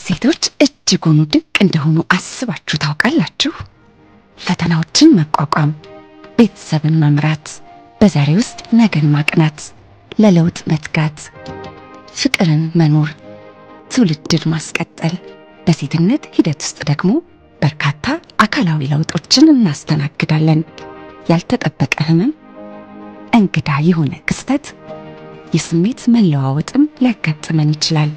ሴቶች እጅጉን ድንቅ እንደሆኑ አስባችሁ ታውቃላችሁ? ፈተናዎችን መቋቋም፣ ቤተሰብን መምራት፣ በዛሬ ውስጥ ነገን ማቅናት፣ ለለውጥ መትጋት፣ ፍቅርን መኖር፣ ትውልድን ማስቀጠል። በሴትነት ሂደት ውስጥ ደግሞ በርካታ አካላዊ ለውጦችን እናስተናግዳለን። ያልተጠበቀ ህመም፣ እንግዳ የሆነ ክስተት፣ የስሜት መለዋወጥም ሊያጋጥመን ይችላል።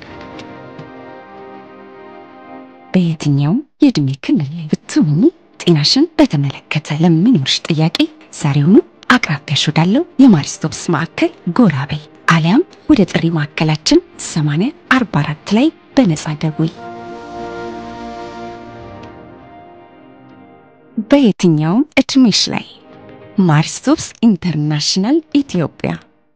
በየትኛውም የዕድሜ ክልል ላይ ብትሆኚ ጤናሽን በተመለከተ ለሚኖርሽ ጥያቄ ዛሬውኑ አቅራቢያሽ ወዳለው የማሪስቶፕስ ማዕከል ጎራ በይ፣ አሊያም ወደ ጥሪ ማዕከላችን 8044 ላይ በነፃ ደውይ። በየትኛውም እድሜሽ ላይ ማሪስቶፕስ ኢንተርናሽናል ኢትዮጵያ።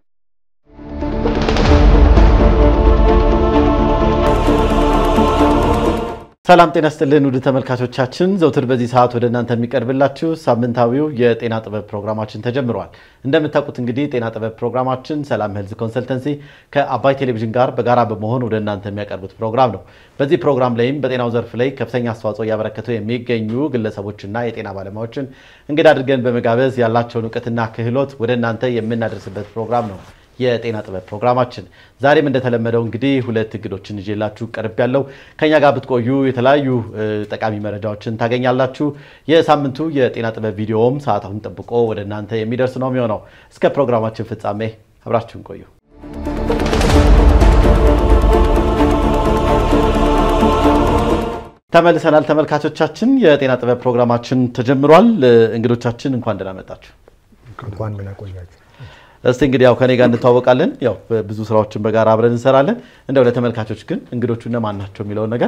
ሰላም ጤና ስጥልን ውድ ተመልካቾቻችን፣ ዘውትር በዚህ ሰዓት ወደ እናንተ የሚቀርብላችሁ ሳምንታዊው የጤና ጥበብ ፕሮግራማችን ተጀምሯል። እንደምታውቁት እንግዲህ ጤና ጥበብ ፕሮግራማችን ሰላም ሄልዝ ኮንሰልተንሲ ከአባይ ቴሌቪዥን ጋር በጋራ በመሆን ወደ እናንተ የሚያቀርቡት ፕሮግራም ነው። በዚህ ፕሮግራም ላይም በጤናው ዘርፍ ላይ ከፍተኛ አስተዋጽኦ እያበረከቱ የሚገኙ ግለሰቦችና የጤና ባለሙያዎችን እንግዳ አድርገን በመጋበዝ ያላቸውን እውቀትና ክህሎት ወደ እናንተ የምናደርስበት ፕሮግራም ነው የጤና ጥበብ ፕሮግራማችን ዛሬም እንደተለመደው እንግዲህ ሁለት እንግዶችን ይዤላችሁ ቀርብ ያለው ከኛ ጋር ብትቆዩ የተለያዩ ጠቃሚ መረጃዎችን ታገኛላችሁ። የሳምንቱ የጤና ጥበብ ቪዲዮም ሰዓቱን ጠብቆ ወደ እናንተ የሚደርስ ነው የሚሆነው። እስከ ፕሮግራማችን ፍጻሜ አብራችሁን ቆዩ። ተመልሰናል ተመልካቾቻችን። የጤና ጥበብ ፕሮግራማችን ተጀምሯል። እንግዶቻችን እንኳን ደህና መጣችሁ። እንኳን ደህና ቆያችሁ። እስቲ እንግዲህ ያው ከኔ ጋር እንተዋወቃለን። ያው ብዙ ስራዎችን በጋራ አብረን እንሰራለን። እንደው ለተመልካቾች ግን እንግዶቹ እነማን ናቸው የሚለውን ነገር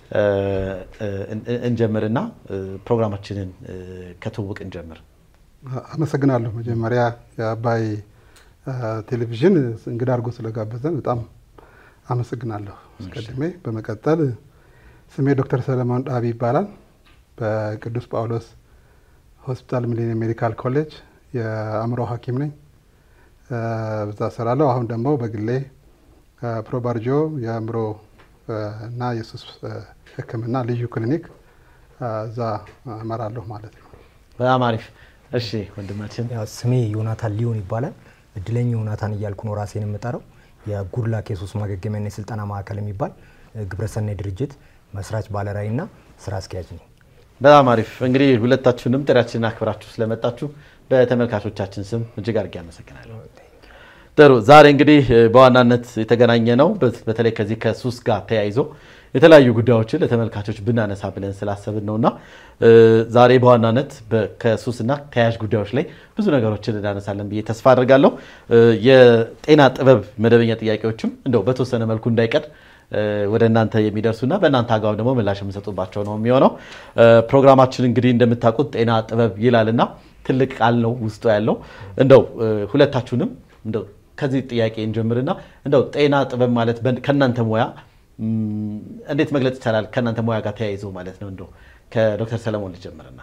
እንጀምርና ፕሮግራማችንን ከትውውቅ እንጀምር። አመሰግናለሁ። መጀመሪያ የአባይ ቴሌቪዥን እንግዳ አድርጎ ስለጋበዘን በጣም አመሰግናለሁ አስቀድሜ። በመቀጠል ስሜ ዶክተር ሰለሞን ዳቢ ይባላል። በቅዱስ ጳውሎስ ሆስፒታል ሚሊኒየም ሜዲካል ኮሌጅ የአእምሮ ሐኪም ነኝ። በዛ እሰራለሁ። አሁን ደግሞ በግሌ ፕሮባርጆ የአእምሮ እና የሱስ ሕክምና ልዩ ክሊኒክ እዛ እመራለሁ ማለት ነው። በጣም አሪፍ። እሺ ወንድማችን ያው ስሜ ዮናታን ሊሆን ይባላል። እድለኛ ዮናታን እያልኩ ነው ራሴን የምጠራው። የጉድላክ የሱስ ማገገሚያና የስልጠና ማዕከል የሚባል ግብረሰናይ ድርጅት መስራች ባለራዕይና ስራ አስኪያጅ ነኝ። በጣም አሪፍ። እንግዲህ ሁለታችሁንም ጥሪያችንን አክብራችሁ ስለመጣችሁ በተመልካቾቻችን ስም እጅግ አድርጌ አመሰግናለሁ። ጥሩ። ዛሬ እንግዲህ በዋናነት የተገናኘ ነው በተለይ ከዚህ ከሱስ ጋር ተያይዞ የተለያዩ ጉዳዮችን ለተመልካቾች ብናነሳ ብለን ስላሰብን ነው እና ዛሬ በዋናነት ከሱስና ተያያዥ ጉዳዮች ላይ ብዙ ነገሮችን እናነሳለን ብዬ ተስፋ አድርጋለሁ። የጤና ጥበብ መደበኛ ጥያቄዎችም እንደው በተወሰነ መልኩ እንዳይቀር ወደ እናንተ የሚደርሱና በእናንተ አግባብ ደግሞ ምላሽ የምሰጡባቸው ነው የሚሆነው። ፕሮግራማችን እንግዲህ እንደምታውቁት ጤና ጥበብ ይላልና ትልቅ ቃል ነው ውስጡ ያለው። እንደው ሁለታችሁንም እንደው ከዚህ ጥያቄ እንጀምርና እንደው ጤና ጥበብ ማለት ከእናንተ ሙያ እንዴት መግለጽ ይቻላል? ከእናንተ ሙያ ጋር ተያይዞ ማለት ነው። እንደው ከዶክተር ሰለሞን ልጀምርና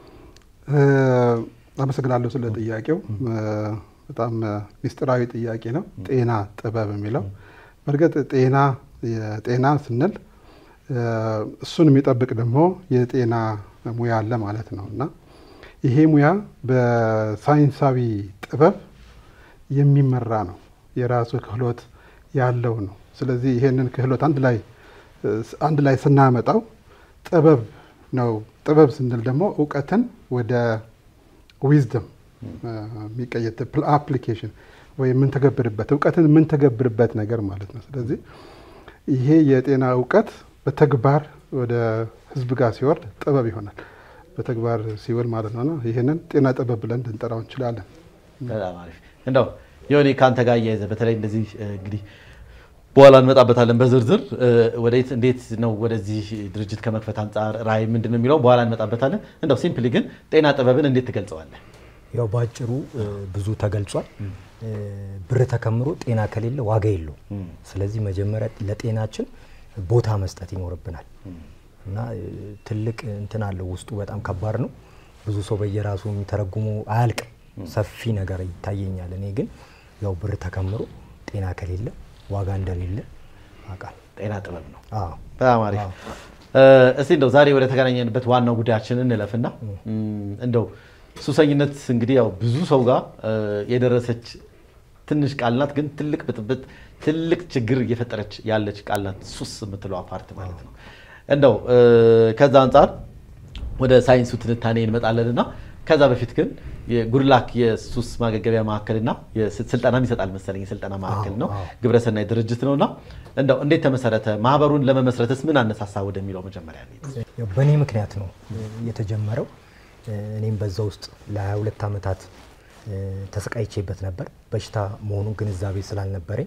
አመሰግናለሁ ስለ ጥያቄው። በጣም ሚስጥራዊ ጥያቄ ነው ጤና ጥበብ የሚለው በእርግጥ ጤና የጤና ስንል እሱን የሚጠብቅ ደግሞ የጤና ሙያ አለ ማለት ነው እና ይሄ ሙያ በሳይንሳዊ ጥበብ የሚመራ ነው። የራሱ ክህሎት ያለው ነው። ስለዚህ ይሄንን ክህሎት አንድ ላይ አንድ ላይ ስናመጣው ጥበብ ነው። ጥበብ ስንል ደግሞ እውቀትን ወደ ዊዝደም የሚቀየር አፕሊኬሽን ወይ የምንተገብርበት እውቀትን የምንተገብርበት ነገር ማለት ነው። ስለዚህ ይሄ የጤና እውቀት በተግባር ወደ ህዝብ ጋር ሲወርድ ጥበብ ይሆናል። በተግባር ሲውል ማለት ነው። ይህንን ጤና ጥበብ ብለን ልንጠራው እንችላለን። በጣም አሪፍ። እንደው የሆነ ከአንተ ጋር እያይዘ በተለይ እንደዚህ እንግዲህ በኋላ እንመጣበታለን በዝርዝር ወዴት እንዴት ነው ወደዚህ ድርጅት ከመክፈት አንጻር ራዕይ ምንድን ነው የሚለው በኋላ እንመጣበታለን። እንደው ሲምፕሊ ግን ጤና ጥበብን እንዴት ትገልጸዋለህ? ያው በአጭሩ ብዙ ተገልጿል። ብር ተከምሮ ጤና ከሌለ ዋጋ የለው። ስለዚህ መጀመሪያ ለጤናችን ቦታ መስጠት ይኖርብናል እና ትልቅ እንትን አለው ውስጡ በጣም ከባድ ነው። ብዙ ሰው በየራሱ የሚተረጉሙ አያልቅም። ሰፊ ነገር ይታየኛል። እኔ ግን ያው ብር ተከምሮ ጤና ከሌለ ዋጋ እንደሌለ አውቃለሁ። ጤና ጥበብ ነው። አዎ በጣም አሪፍ። እስቲ እንደው ዛሬ ወደ ተገናኘንበት ዋናው ጉዳያችን እንለፍና እንደው ሱሰኝነት እንግዲህ ያው ብዙ ሰው ጋር የደረሰች ትንሽ ቃል ናት፣ ግን ትልቅ ብጥብጥ ትልቅ ችግር እየፈጠረች ያለች ቃል ናት። ሱስ የምትለው ፓርት ማለት ነው። እንደው ከዛ አንጻር ወደ ሳይንሱ ትንታኔ እንመጣለን እና ከዛ በፊት ግን የጉድላክ የሱስ ማገገቢያ ማዕከልና ስልጠናም ይሰጣል መሰለኝ የስልጠና ማዕከል ነው፣ ግብረሰናይ ድርጅት ነው እና እንደው እንዴት ተመሰረተ? ማህበሩን ለመመስረትስ ምን አነሳሳ ወደሚለው መጀመሪያ ያው በእኔ ምክንያት ነው የተጀመረው። እኔም በዛ ውስጥ ለ22 ዓመታት ተሰቃይቼበት ነበር። በሽታ መሆኑን ግንዛቤ ስላልነበረኝ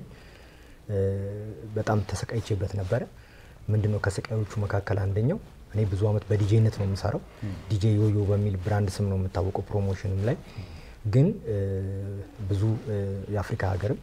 በጣም ተሰቃይቼበት ነበረ። ምንድነው ከስቃዮቹ መካከል አንደኛው እኔ ብዙ ዓመት በዲጄነት ነው የምሰራው። ዲጄ ዮዮ በሚል ብራንድ ስም ነው የምታወቀው ፕሮሞሽንም ላይ ግን ብዙ የአፍሪካ ሀገርም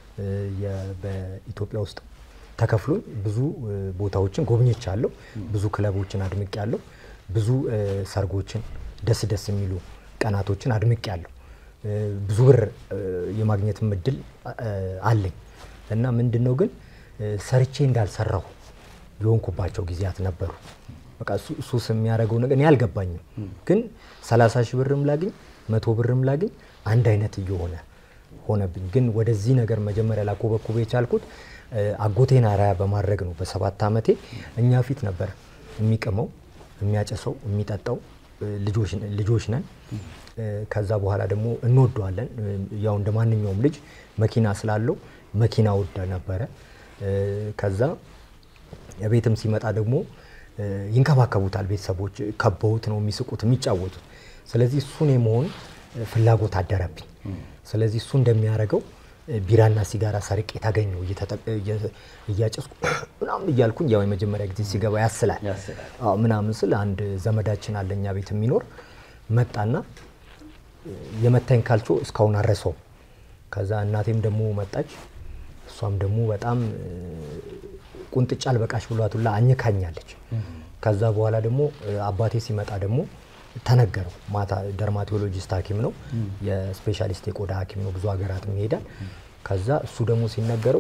በኢትዮጵያ ውስጥ ተከፍሎኝ ብዙ ቦታዎችን ጎብኝቻለሁ። ብዙ ክለቦችን አድምቄያለሁ። ብዙ ሰርጎችን፣ ደስ ደስ የሚሉ ቀናቶችን አድምቄያለሁ። ብዙ ብር የማግኘትም እድል አለኝ እና ምንድን ነው ግን ሰርቼ እንዳልሰራሁ የሆንኩባቸው ጊዜያት ነበሩ። በቃ ሱስ የሚያደርገው ነገር እኔ አልገባኝም። ግን ሰላሳ ሺህ ብርም ላግኝ መቶ ብርም ላግኝ አንድ አይነት እየሆነ ሆነብኝ። ግን ወደዚህ ነገር መጀመሪያ ላኮበኩበ የቻልኩት አጎቴን አርአያ በማድረግ ነው። በሰባት ዓመቴ እኛ ፊት ነበር የሚቅመው፣ የሚያጨሰው፣ የሚጠጣው ልጆች ነን። ከዛ በኋላ ደግሞ እንወደዋለን። ያው እንደ ማንኛውም ልጅ መኪና ስላለው መኪና ወደ ነበረ። ከዛ ቤትም ሲመጣ ደግሞ ይንከባከቡታል ቤተሰቦች፣ ከበውት ነው የሚስቁት የሚጫወቱት። ስለዚህ እሱን የመሆን ፍላጎት አደረብኝ። ስለዚህ እሱ እንደሚያደርገው ቢራና ሲጋራ ሰርቄ ታገኘው እያጨስኩ ምናምን እያልኩኝ ያው የመጀመሪያ ጊዜ ሲገባ ያስላል ምናምን ስል አንድ ዘመዳችን አለ እኛ ቤት የሚኖር መጣና የመታኝ ካልቾ እስካሁን አረሰው። ከዛ እናቴም ደግሞ መጣች። እሷም ደግሞ በጣም ቁንጥጫ አልበቃሽ ብሏት ሁላ አኝካኛለች። ከዛ በኋላ ደግሞ አባቴ ሲመጣ ደግሞ ተነገረው። ማታ ደርማቶሎጂስት ሐኪም ነው የስፔሻሊስት የቆዳ ሐኪም ነው። ብዙ ሀገራትም ይሄዳል። ከዛ እሱ ደግሞ ሲነገረው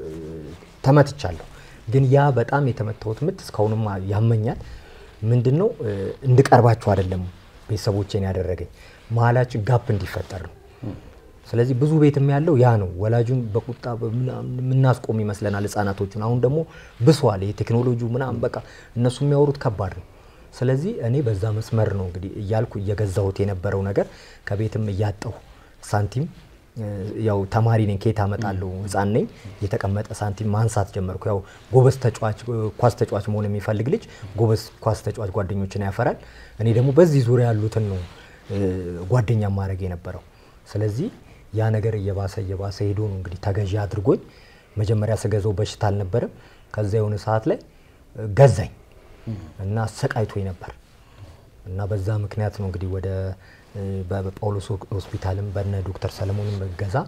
ተመትቻለሁ። ግን ያ በጣም የተመታሁት ምት እስካሁንም ያመኛል። ምንድን ነው እንድቀርባቸው አይደለም ቤተሰቦቼን ያደረገኝ መሀላችን ጋፕ እንዲፈጠር ነው። ስለዚህ ብዙ ቤትም ያለው ያ ነው። ወላጁን በቁጣ የምናስቆም ይመስለናል ህጻናቶቹን። አሁን ደግሞ ብሷል። የቴክኖሎጂው ምናምን በቃ እነሱ የሚያወሩት ከባድ ነው። ስለዚህ እኔ በዛ መስመር ነው እንግዲህ እያልኩ እየገዛሁት የነበረው ነገር ከቤትም እያጣሁ ሳንቲም ያው ተማሪ ነኝ፣ ከየት አመጣለሁ? ህፃን ነኝ። የተቀመጠ ሳንቲም ማንሳት ጀመርኩ። ያው ጎበዝ ተጫዋች ኳስ ተጫዋች መሆን የሚፈልግ ልጅ ጎበዝ ኳስ ተጫዋች ጓደኞችን ያፈራል። እኔ ደግሞ በዚህ ዙሪያ ያሉትን ነው ጓደኛ ማድረግ የነበረው። ስለዚህ ያ ነገር እየባሰ እየባሰ ሄዶ ነው እንግዲህ ተገዢ አድርጎኝ መጀመሪያ ስገዛው በሽታ አልነበረም። ከዛ የሆነ ሰዓት ላይ ገዛኝ እና አሰቃይቶኝ ነበር እና በዛ ምክንያት ነው እንግዲህ ወደ በጳውሎስ ሆስፒታልም በነ ዶክተር ሰለሞንም እገዛ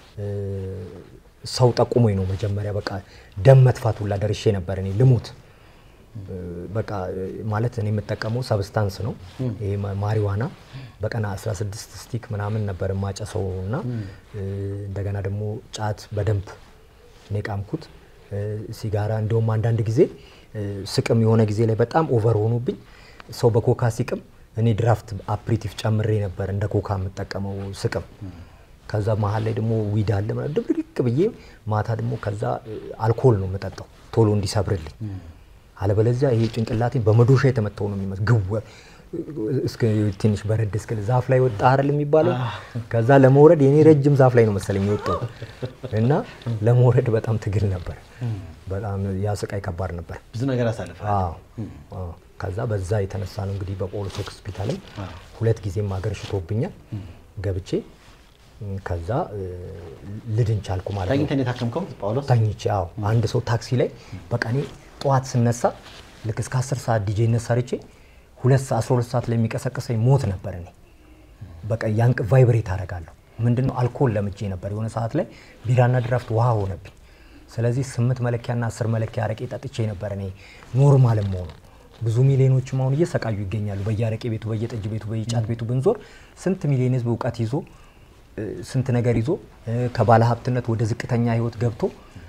ሰው ጠቁሞኝ ነው መጀመሪያ በቃ ደም መጥፋት ሁላ ደርሼ ነበር እኔ ልሙት በቃ ማለት እኔ የምጠቀመው ሰብስታንስ ነው ይሄ ማሪዋና በቀን 16 ስቲክ ምናምን ነበር የማጨሰው እና እንደገና ደግሞ ጫት በደንብ ነው የቃምኩት ሲጋራ እንደውም አንዳንድ ጊዜ ስቅም የሆነ ጊዜ ላይ በጣም ኦቨር ሆኖብኝ ሰው በኮካ ሲቅም እኔ ድራፍት አፕሪቲቭ ጨምሬ ነበር እንደ ኮካ የምጠቀመው ስቅም ከዛ መሀል ላይ ደግሞ ዊድ አለ ድብልቅ ብዬ ማታ ደግሞ ከዛ አልኮል ነው የምጠጣው ቶሎ እንዲሰብርልኝ አለበለዚያ ይሄ ጭንቅላቴን በመዶሻ የተመታው ነው የሚመስል ግወ እስከ ትንሽ በረድ እስክል ዛፍ ላይ ወጣ አይደል የሚባለው። ከዛ ለመውረድ የኔ ረጅም ዛፍ ላይ ነው መሰለኝ የወጣው እና ለመውረድ በጣም ትግል ነበር። በጣም ያ ስቃይ ከባድ ነበር። ብዙ ነገር አሳልፈ ከዛ በዛ የተነሳ ነው እንግዲህ በጳውሎስ ሆስፒታልም ሁለት ጊዜም ሀገር ሽቶብኛል ገብቼ ከዛ ልድን ቻልኩ ማለት ነው። ተኝተን የታከምከው ጳውሎስ? ተኝቼ አዎ። አንድ ሰው ታክሲ ላይ በቃ እኔ ጠዋት ስነሳ ልክ እስከ 10 ሰዓት ዲጄነት ሰርቼ ሁለት ሰዓት 12 ሰዓት ላይ የሚቀሰቅሰኝ ሞት ነበር። እኔ በቃ ያንቅ ቫይብሬት አደርጋለሁ። ምንድነው አልኮል ለምጄ ነበር። የሆነ ሰዓት ላይ ቢራና ድራፍት ውሃ ሆነብኝ። ስለዚህ ስምንት መለኪያና አስር መለኪያ አረቄ ጠጥቼ ነበር እኔ ኖርማል መሆኑ። ብዙ ሚሊዮኖችም አሁን እየሰቃዩ ይገኛሉ። በየአረቄ ቤቱ፣ በየጠጅ ቤቱ፣ በየጫት ቤቱ ብንዞር ስንት ሚሊዮን ህዝብ እውቀት ይዞ ስንት ነገር ይዞ ከባለ ሀብትነት ወደ ዝቅተኛ ህይወት ገብቶ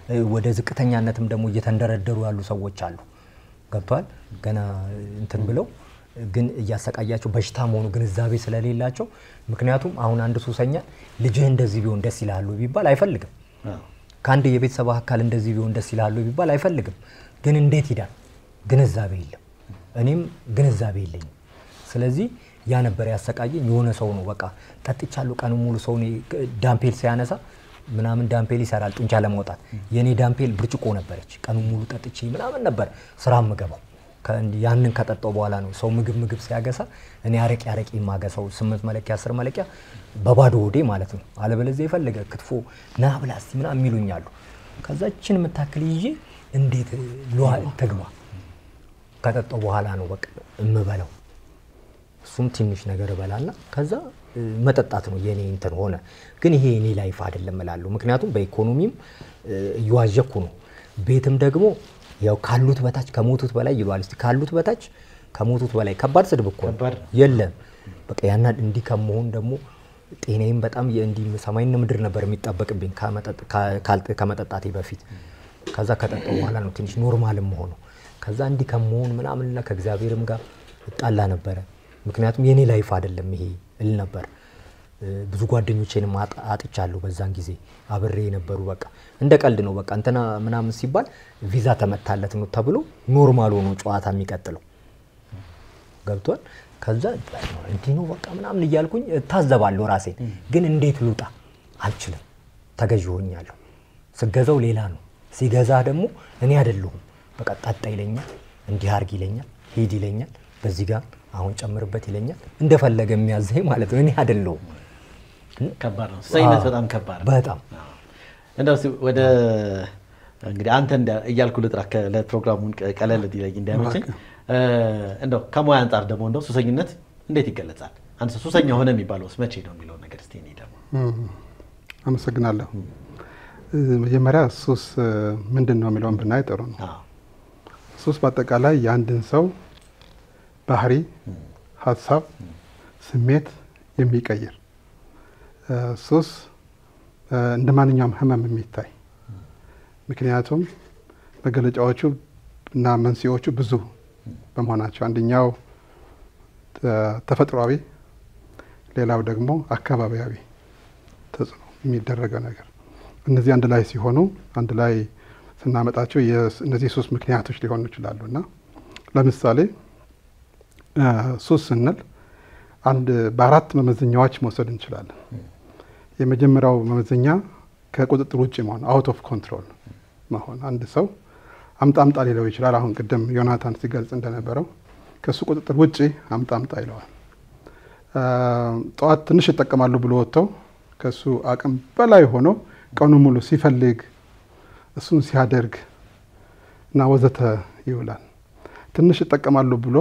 እ፣ ወደ ዝቅተኛነትም ደግሞ እየተንደረደሩ ያሉ ሰዎች አሉ። ገብቷል። ገና እንትን ብለው ግን እያሰቃያቸው በሽታ መሆኑ ግንዛቤ ስለሌላቸው። ምክንያቱም አሁን አንድ ሱሰኛ ልጅህ እንደዚህ ቢሆን ደስ ይላሉ ቢባል አይፈልግም። አዎ። ከአንድ የቤተሰብ አካል እንደዚህ ቢሆን ደስ ይላሉ ቢባል አይፈልግም። ግን እንዴት ይዳል? ግንዛቤ የለም። እኔም ግንዛቤ የለኝም። ስለዚህ ያ ነበር ያሰቃየኝ። የሆነ ሰው ነው በቃ ጠጥቻለሁ ቀኑ ሙሉ ሰው እኔ ዳምፔል ሲያነሳ ምናምን ዳምፔል ይሰራል ጡንቻ ለማውጣት የእኔ ዳምፔል ብርጭቆ ነበረች። ቀኑ ሙሉ ጠጥቼ ምናምን ነበር ስራ የምገባው። ከእንዲ- ያንን ከጠጣው በኋላ ነው ሰው ምግብ ምግብ ሲያገሳ እኔ አረቄ አረቄ የማገሳው ስምንት መለኪያ አስር መለኪያ በባዶ ሆዴ ማለት ነው። አለበለዚያ የፈለገ ክትፎ ና ብላ እስቲ ምናምን የሚሉኛሉ። ከዛችን የምታክል ይዤ እንዴት ልዋ ትግባ ከጠጣው በኋላ ነው በቃ የምበላው። እሱም ትንሽ ነገር እበላና ከዛ እ፣ መጠጣት ነው የኔ እንትን ሆነ። ግን ይሄ የኔ ላይፍ አይደለም እላለሁ። ምክንያቱም በኢኮኖሚም እ፣ እየዋዠኩ ነው። ቤትም ደግሞ ያው ካሉት በታች ከሞቱት በላይ ይሏል። እስቲ ካሉት በታች ከሞቱት በላይ ከባድ ስድብ እኮ ነው። ከባድ ነው። የለም በቃ ያና እንዲህ ከመሆን ደግሞ ጤናዬም በጣም የእንዲህ ሰማይና ምድር ነበር የሚጠበቅብኝ ከመጠጥ- ካ- ካልጥ- ከመጠጣቴ በፊት። ከዛ ከጠጣው በኋላ ነው ትንሽ ኖርማልም መሆኑ። ከዛ እንዲህ ከመሆን ምናምንና ከእግዚአብሔርም ጋር እጣላ ነበረ። ምክንያቱም የኔ ላይፍ አይደለም ይሄ እል ነበር። እ፣ ብዙ ጓደኞቼንም አጥ- አጥቻለሁ በዛን ጊዜ አብሬ የነበሩ በቃ እንደ ቀልድ ነው በቃ እንትና ምናምን ሲባል ቪዛ ተመታለት ነው ተብሎ ኖርማል ሆኖ ጨዋታ የሚቀጥለው ገብቷል። ከዛ እንዲህ ነው በቃ ምናምን እያልኩኝ እታዘባለሁ ራሴን። ግን እንዴት ልውጣ አልችልም። ተገዥ ሆኛለሁ። ስገዛው ሌላ ነው፣ ሲገዛ ደግሞ እኔ አይደለሁም። በቃ ጠጣ ይለኛል፣ እንዲህ አርግ ይለኛል፣ ሂድ ይለኛል፣ በዚህ ጋር አሁን ጨምርበት ይለኛል። እንደፈለገ የሚያዘኝ ማለት ነው። እኔ አይደለሁም። ከባድ ነው። ሱሰኝነት አዎ፣ በጣም ከባድ ነው። በጣም እንደው እስኪ ወደ እንግዲህ አንተ እንዳ- እያልኩ ልጥራ ከ- ለፕሮግራሙን ቀ- ቀለል እንዲለኝ እንዲያመቸኝ እ፣ እንደው ከሙያ አንጻር ደግሞ እንደው ሱሰኝነት እንዴት ይገለጻል? አንድ ሰው ሱሰኛ ሆነ የሚባለውስ መቼ ነው የሚለውን ነገር እስኪ እኔ ደግሞ እም፣ አመሰግናለሁ። እ፣ መጀመሪያ ሱስ እ፣ ምንድን ነው የሚለውን ብናይ ጥሩ ነው። አዎ፣ ሱስ በአጠቃላይ የአንድን ሰው ባህሪ፣ ሀሳብ፣ ስሜት የሚቀይር እ፣ ሱስ እ፣ እንደ ማንኛውም ህመም የሚታይ ምክንያቱም መገለጫዎቹ እና መንስኤዎቹ ብዙ በመሆናቸው አንደኛው እ፣ ተፈጥሯዊ፣ ሌላው ደግሞ አካባቢያዊ ተጽዕኖ የሚደረገው ነገር እነዚህ አንድ ላይ ሲሆኑ አንድ ላይ ስናመጣቸው የስ- እነዚህ ሶስት ምክንያቶች ሊሆኑ ይችላሉ እና ለምሳሌ እ፣ ሱስ ስንል አንድ በአራት መመዘኛዎች መውሰድ እንችላለን። የመጀመሪያው መመዘኛ ከቁጥጥር ውጭ መሆን አውት ኦፍ ኮንትሮል መሆን አንድ ሰው አምጣ አምጣ ሊለው ይችላል። አሁን ቅድም ዮናታን ሲገልጽ እንደነበረው ከእሱ ቁጥጥር ውጭ አምጣ አምጣ ይለዋል። አ፣ ጠዋት ትንሽ ይጠቀማሉ ብሎ ወጥተው ከእሱ አቅም በላይ ሆኖ ቀኑ ሙሉ ሲፈልግ እሱን ሲያደርግ እና ወዘተ ይውላል። ትንሽ ይጠቀማሉ ብሎ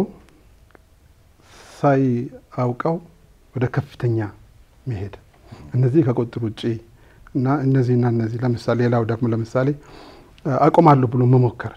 ሳያውቀው ወደ ከፍተኛ መሄድ እነዚህ ከቁጥጥር ውጭ እና እነዚህና እነዚህ ለምሳሌ ሌላው ደግሞ ለምሳሌ አ፣ አቆማለሁ ብሎ መሞከር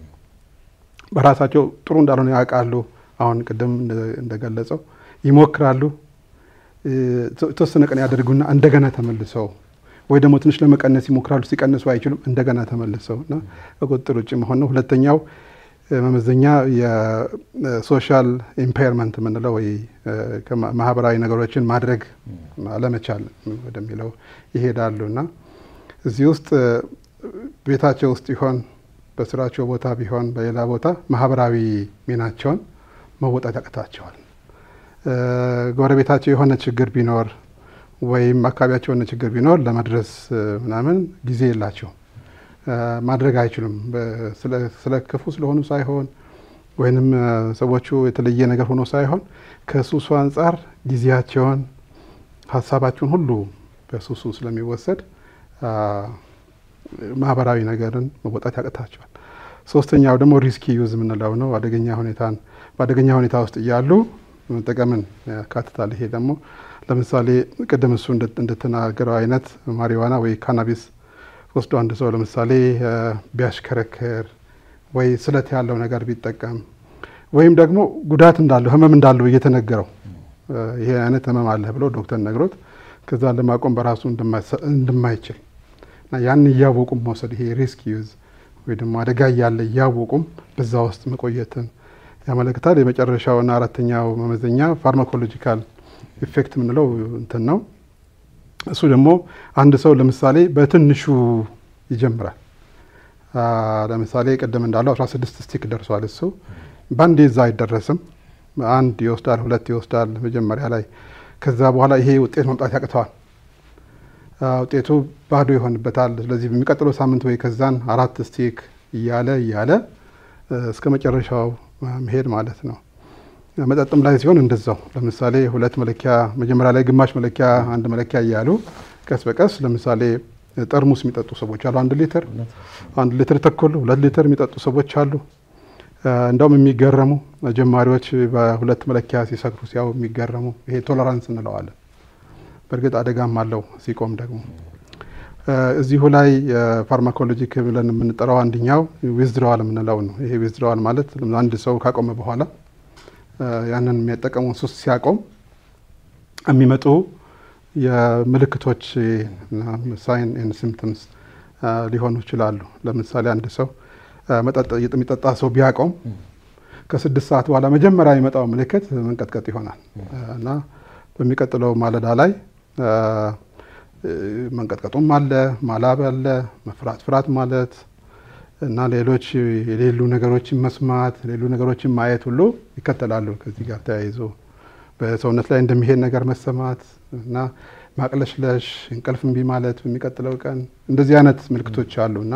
በራሳቸው ጥሩ እንዳልሆነ ያውቃሉ። አሁን ቅድም እንደ- እንደገለጸው ይሞክራሉ። እ፣ የተወሰነ ቀን ያደርጉና እንደገና ተመልሰው ወይ ደግሞ ትንሽ ለመቀነስ ይሞክራሉ። ሲቀንሱ አይችሉም። እንደገና ተመልሰው እና ከቁጥጥር ውጭ መሆን ነው። ሁለተኛው እ፣ መመዘኛ የሶሻል ኢምፓየርመንት የምንለው ወይ እ፣ ከማ- ማህበራዊ ነገሮችን ማድረግ አለመቻል ወደሚለው ይሄዳሉ እና እዚህ ውስጥ እ፣ ቤታቸው ውስጥ ይሆን በስራቸው ቦታ ቢሆን በሌላ ቦታ ማህበራዊ ሚናቸውን መወጣት ያቅታቸዋል። እ፣ ጎረቤታቸው የሆነ ችግር ቢኖር ወይም አካባቢያቸው የሆነ ችግር ቢኖር ለመድረስ እ፣ ምናምን ጊዜ የላቸውም፣ እ፣ ማድረግ አይችሉም። በ- ስለ- ስለ ክፉ ስለሆኑ ሳይሆን ወይንም እ፣ ሰዎቹ የተለየ ነገር ሆኖ ሳይሆን ከሱሱ አንጻር ጊዜያቸውን ሀሳባቸውን ሁሉ በሱሱ ስለሚወሰድ አ፣ ማህበራዊ ነገርን መወጣት ያቅታቸዋል። ሶስተኛው ደግሞ ሪስኪ ዩዝ የምንለው ነው። አደገኛ ሁኔታን በአደገኛ ሁኔታ ውስጥ እያሉ መጠቀምን ያካትታል። ይሄ ደግሞ ለምሳሌ ቅድም እሱ እንደ- እንደተናገረው አይነት ማሪዋና ወይ ካናቢስ ወስዶ አንድ ሰው ለምሳሌ እ፣ ቢያሽከረክር ወይ ስለት ያለው ነገር ቢጠቀም ወይም ደግሞ ጉዳት እንዳለው ህመም እንዳለው እየተነገረው እ፣ ይሄ አይነት ህመም አለህ ብሎ ዶክተር ነግሮት ከዛ ለማቆም በራሱ እንደማይሰ- እንደማይችል እና ያን እያወቁም መውሰድ ይሄ ሪስክ ዩዝ ወይ ደግሞ አደጋ እያለ እያወቁም በዛ ውስጥ መቆየትን ያመለክታል። የመጨረሻውና አራተኛው መመዘኛ ፋርማኮሎጂካል ኢፌክት የምንለው እንትን ነው። እሱ ደግሞ አንድ ሰው ለምሳሌ በትንሹ ይጀምራል። አ፣ ለምሳሌ ቅድም እንዳለው 16 ስቲክ ደርሷል። እሱ በአንዴ እዛ አይደረስም። አንድ ይወስዳል፣ ሁለት ይወስዳል መጀመሪያ ላይ። ከዛ በኋላ ይሄ ውጤት መምጣት ያቅተዋል። አ፣ ውጤቱ ባዶ ይሆንበታል። ስለዚህ በሚቀጥለው ሳምንት ወይ ከዛን አራት ስቲክ እያለ እያለ እ፣ እስከ መጨረሻው መሄድ ማለት ነው። መጠጥም ላይ ሲሆን እንደዛው ለምሳሌ ሁለት መለኪያ መጀመሪያ ላይ ግማሽ መለኪያ አንድ መለኪያ እያሉ ቀስ በቀስ ለምሳሌ ጠርሙስ የሚጠጡ ሰዎች አሉ። አንድ ሊትር አንድ ሊትር ተኩል ሁለት ሊትር የሚጠጡ ሰዎች አሉ። እ፣ እንደውም የሚገረሙ ጀማሪዎች በሁለት መለኪያ ሲሰክሩ ሲያው የሚገረሙ ይሄ ቶለራንስ እንለዋለን። በእርግጥ አደጋም አለው ሲቆም ደግሞ እ፣ እዚሁ ላይ ፋርማኮሎጂክ ብለን የምንጠራው አንድኛው ዊዝድረዋል የምንለው ነው። ይሄ ዊዝድረዋል ማለት አንድ ሰው ካቆመ በኋላ እ፣ ያንን የሚጠቀመውን ሱስ ሲያቆም የሚመጡ የምልክቶች ሳይን ኤንድ ሲምፕተምስ ሊሆኑ ይችላሉ። ለምሳሌ አንድ ሰው እ፣ መጠጥ የሚጠጣ ሰው ቢያቆም ከስድስት ሰዓት በኋላ መጀመሪያ የሚመጣው ምልክት መንቀጥቀጥ ይሆናል እ፣ እና በሚቀጥለው ማለዳ ላይ እ፣ እ፣ መንቀጥቀጡም አለ፣ ማላብ አለ፣ መፍራት ፍራት ማለት እና ሌሎች የሌሉ ነገሮችን መስማት፣ ሌሉ ነገሮችን ማየት ሁሉ ይከተላሉ። ከዚህ ጋር ተያይዞ በሰውነት ላይ እንደሚሄድ ነገር መሰማት እና ማቅለሽለሽ፣ እንቅልፍ እምቢ ማለት በሚቀጥለው ቀን እንደዚህ አይነት ምልክቶች አሉ እና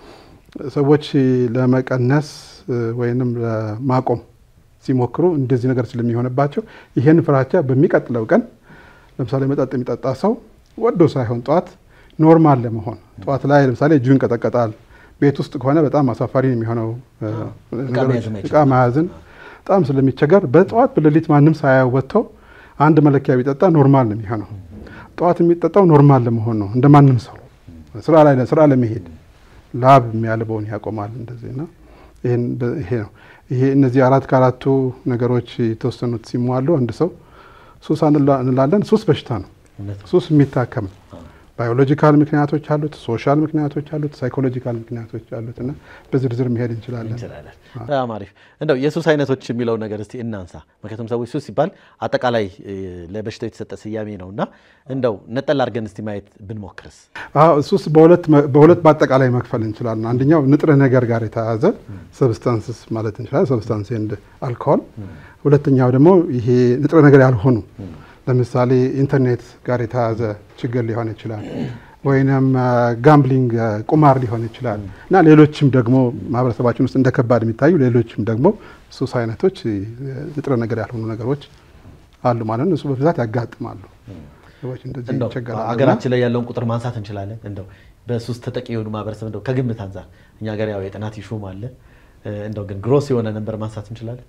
ሰዎች ለመቀነስ እ፣ ወይንም ለማቆም ሲሞክሩ እንደዚህ ነገር ስለሚሆንባቸው ይሄን ፍራቻ በሚቀጥለው ቀን ለምሳሌ መጠጥ የሚጠጣ ሰው ወዶ ሳይሆን ጠዋት ኖርማል ለመሆን ጠዋት ላይ ለምሳሌ እጁ ይንቀጠቀጣል። ቤት ውስጥ ከሆነ በጣም አሳፋሪ ነው የሚሆነው እ፣ ነገሮች መያዝም አይችልም። እቃ መያዝን በጣም ስለሚቸገር በጠዋት በሌሊት ማንም ሳያየው ወጥተው አንድ መለኪያ ቢጠጣ ኖርማል ነው የሚሆነው። ጠዋት የሚጠጣው ኖርማል ለመሆን ነው እንደ ማንም ሰው ስራ ላይ ስራ ለመሄድ ላብ የሚያልበውን ያቆማል። እንደዚህ ና ይሄን በ- ይሄ ነው ይሄ እነዚህ አራት ከአራቱ ነገሮች የተወሰኑት ሲሟሉ አንድ ሰው ሱስ አንላ- እንላለን። ሱስ በሽታ ነው። እውነት ነው። ሱስ የሚታከም ነው። ባዮሎጂካል ምክንያቶች አሉት፣ ሶሻል ምክንያቶች አሉት፣ ሳይኮሎጂካል ምክንያቶች አሉት እና በዝርዝር መሄድ እንችላለን። እንችላለን። በጣም አሪፍ። እንደው የሱስ አይነቶች የሚለው ነገር እስቲ እናንሳ። ምክንያቱም ሰዎች ሱስ ሲባል አጠቃላይ እ፣ ለበሽታው የተሰጠ ስያሜ ነው እና እንደው ነጠል አድርገን እስቲ ማየት ብንሞክርስ? አዎ ሱስ በሁለት መ- በሁለት በአጠቃላይ መክፈል እንችላለን። አንደኛው ንጥረ ነገር ጋር የተያያዘ ሰብስታንስስ ማለት እንችላለን፣ ሰብስታንስ ኤንድ አልኮሆል። ሁለተኛው ደግሞ ይሄ ንጥረ ነገር ያልሆኑ ለምሳሌ ኢንተርኔት ጋር የተያያዘ ችግር ሊሆን ይችላል፣ ወይንም ጋምብሊንግ ቁማር ሊሆን ይችላል እና ሌሎችም ደግሞ ማህበረሰባችን ውስጥ እንደ ከባድ የሚታዩ ሌሎችም ደግሞ ሱስ አይነቶች እ፣ ንጥረ ነገር ያልሆኑ ነገሮች አሉ ማለት ነው። እሱ በብዛት ያጋጥማሉ። ሰዎች እንደዚህ እንደው ይቸገራሉ እና ሀገራችን ላይ ያለውን ቁጥር ማንሳት እንችላለን። እንደው በሱስ ተጠቂ የሆኑ ማህበረሰብ እንደው ከግምት አንጻር እኛ ሀገር ያው የጥናት ይሹም አለ እ፣ እንደው ግን ግሮስ የሆነ ነንበር ማንሳት እንችላለን።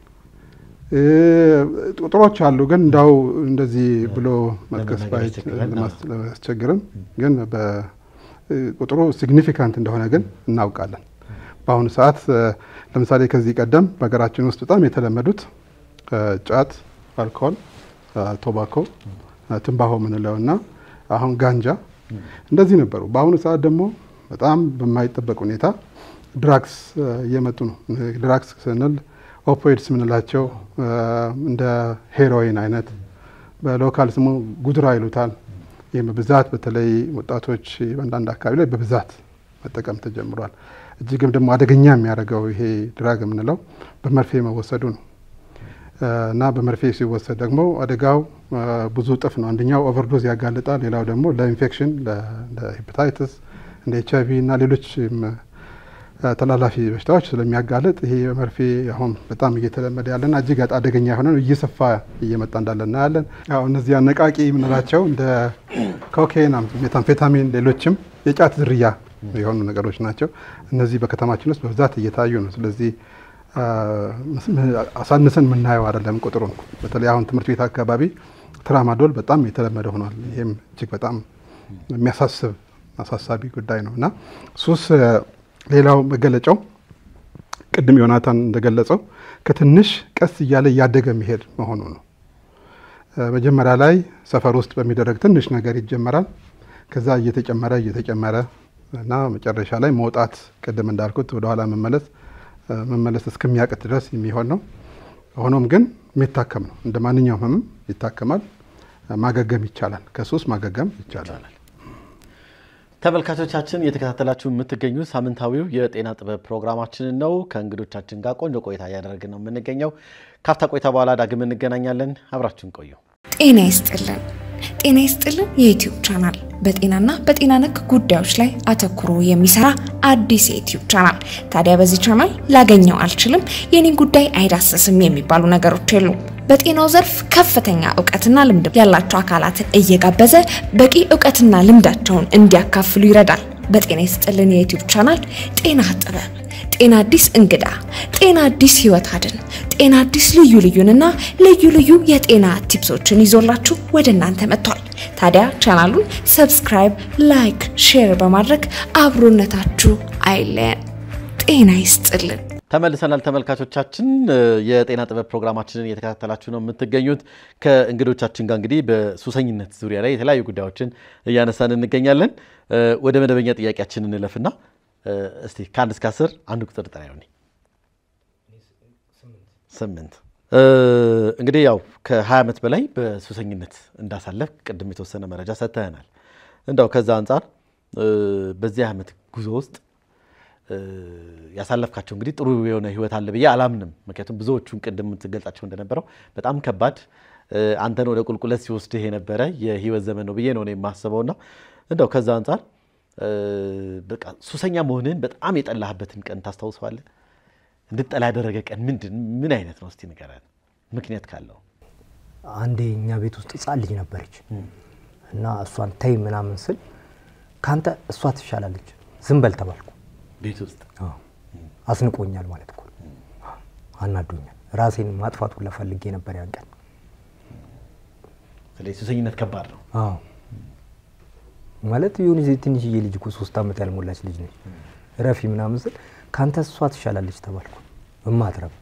እ፣ ቁጥሮች አሉ ግን እንዳው እንደዚህ ብሎ መጥቀስ ለመናገር ባይ- ያስቸግራል። ለማስ- ለማስቸግርም ግን በ- እ፣ ቁጥሩ ሲግኒፊካንት እንደሆነ ግን እናውቃለን። በአሁኑ ሰዓት እ፣ ለምሳሌ ከዚህ ቀደም በሀገራችን ውስጥ በጣም የተለመዱት እ፣ ጫት፣ አልኮል፣ እ፣ ቶባኮ፣ እ፣ ትንባሆ የምንለው እና አሁን ጋንጃ እንደዚህ ነበሩ። በአሁኑ ሰዓት ደግሞ በጣም በማይጠበቅ ሁኔታ ድራግስ እ፣ እየመጡ ነው። ድራግስ ስንል ኦፖይድስ የምንላቸው እ፣ እንደ ሄሮይን አይነት በሎካል ስሙ ጉድራ ይሉታል። ይህም በብዛት በተለይ ወጣቶች በአንዳንድ አካባቢ ላይ በብዛት መጠቀም ተጀምሯል። እጅግም ደግሞ አደገኛ የሚያደርገው ይሄ ድራግ የምንለው በመርፌ መወሰዱ ነው እ፣ እና በመርፌ ሲወሰድ ደግሞ አደጋው እ፣ ብዙ እጥፍ ነው። አንደኛው ኦቨርዶዝ ያጋልጣል። ሌላው ደግሞ ለኢንፌክሽን ለሄፓታይትስ እንደ ኤች አይቪ እና ሌሎችም እ፣ ተላላፊ በሽታዎች ስለሚያጋልጥ ይሄ መርፌ አሁን በጣም እየተለመደ ያለና እጅግ አደገኛ የሆነ ነው። እየሰፋ እየመጣ እንዳለ እናያለን። ያው እነዚህ አነቃቂ የምንላቸው እንደ ኮኬን፣ ሜታምፌታሚን፣ ሌሎችም የጫት ዝርያ የሆኑ ነገሮች ናቸው። እነዚህ በከተማችን ውስጥ በብዛት እየታዩ ነው። ስለዚህ አ፣ አሳንሰን የምናየው አይደለም ቁጥሩን። በተለይ አሁን ትምህርት ቤት አካባቢ ትራማዶል በጣም የተለመደ ሆኗል። ይህም እጅግ በጣም የሚያሳስብ አሳሳቢ ጉዳይ ነው እና ሱስ እ፣ ሌላው መገለጫው ቅድም ዮናታን እንደገለጸው ከትንሽ ቀስ እያለ እያደገ መሄድ መሆኑ ነው። እ፣ መጀመሪያ ላይ ሰፈር ውስጥ በሚደረግ ትንሽ ነገር ይጀመራል። ከዛ እየተጨመረ እየተጨመረ እና መጨረሻ ላይ መውጣት ቅድም እንዳልኩት ወደኋላ መመለስ መመለስ እስከሚያቅት ድረስ የሚሆን ነው። ሆኖም ግን የሚታከም ነው። እንደ ማንኛውም ህመም ይታከማል። ማገገም ይቻላል። ከሱስ ማገገም ይቻላል። ተመልካቾቻችን እየተከታተላችሁ የምትገኙት ሳምንታዊው የጤና ጥበብ ፕሮግራማችንን ነው። ከእንግዶቻችን ጋር ቆንጆ ቆይታ እያደረግን ነው የምንገኘው። ካፍታ ቆይታ በኋላ ዳግም እንገናኛለን። አብራችሁን ቆዩ። ጤና ይስጥልን። ጤና ይስጥልን የዩትዩብ ቻናል በጤናና በጤና ነክ ጉዳዮች ላይ አተኩሮ የሚሰራ አዲስ የዩትዩብ ቻናል። ታዲያ በዚህ ቻናል ላገኘው አልችልም፣ የኔን ጉዳይ አይዳሰስም የሚባሉ ነገሮች የሉም። በጤናው ዘርፍ ከፍተኛ እውቀትና ልምድ ያላቸው አካላትን እየጋበዘ በቂ እውቀትና ልምዳቸውን እንዲያካፍሉ ይረዳል። በጤና ይስጥልን የዩትዩብ ቻናል ጤና ጥበብ፣ ጤና አዲስ እንግዳ፣ ጤና አዲስ ህይወት አድን፣ ጤና አዲስ ልዩ ልዩንና ልዩ ልዩ የጤና ቲፕሶችን ይዞላችሁ ወደ እናንተ መጥቷል። ታዲያ ቻናሉን ሰብስክራይብ፣ ላይክ፣ ሼር በማድረግ አብሮነታችሁ አይለየን። ጤና ይስጥልን። ተመልሰናል ተመልካቾቻችን። የጤና ጥበብ ፕሮግራማችንን እየተከታተላችሁ ነው የምትገኙት። ከእንግዶቻችን ጋር እንግዲህ በሱሰኝነት ዙሪያ ላይ የተለያዩ ጉዳዮችን እያነሳን እንገኛለን። ወደ መደበኛ ጥያቄያችን እንለፍና እስቲ ከአንድ እስከ አስር አንድ ቁጥር ጥራ ይሆን? ስምንት እንግዲህ ያው ከ20 ዓመት በላይ በሱሰኝነት እንዳሳለፍ ቅድም የተወሰነ መረጃ ሰጥተናል። እንዳው ከዛ አንጻር በዚህ ዓመት ጉዞ ውስጥ ያሳለፍካቸው እንግዲህ ጥሩ የሆነ ህይወት አለ ብዬ አላምንም። ምክንያቱም ብዙዎቹን ቅድም የምትገልጻቸው እንደነበረው በጣም ከባድ አንተን ወደ ቁልቁለት ሲወስድህ የነበረ የህይወት ዘመን ነው ብዬ ነው የማስበውና እንደው ከዛ አንጻር በቃ ሱሰኛ መሆንህን በጣም የጠላህበትን ቀን ታስታውሰዋለህ? እንድጠላ ያደረገ ቀን ምንድን ምን አይነት ነው? እስቲ ንገረን፣ ምክንያት ካለው። አንዴ እኛ ቤት ውስጥ ህጻን ልጅ ነበረች እና እሷን ተይ ምናምን ስል ከአንተ እሷ ትሻላለች ዝም በል ተባልኩ። ቤት ውስጥ አስንቆኛል ማለት እኮ አናዶኛል። ራሴን ማጥፋት ሁላ ፈልጌ ነበር ያን ቀን። ስለዚህ ሱሰኝነት ከባድ ነው። አዎ ማለት የሆነ ትንሽዬ ልጅ እኮ ሶስት ዓመት ያልሞላች ልጅ ነች። ረፊ ምናምን ስል ከአንተ እሷ ትሻላለች ተባልኩ። እማትረብ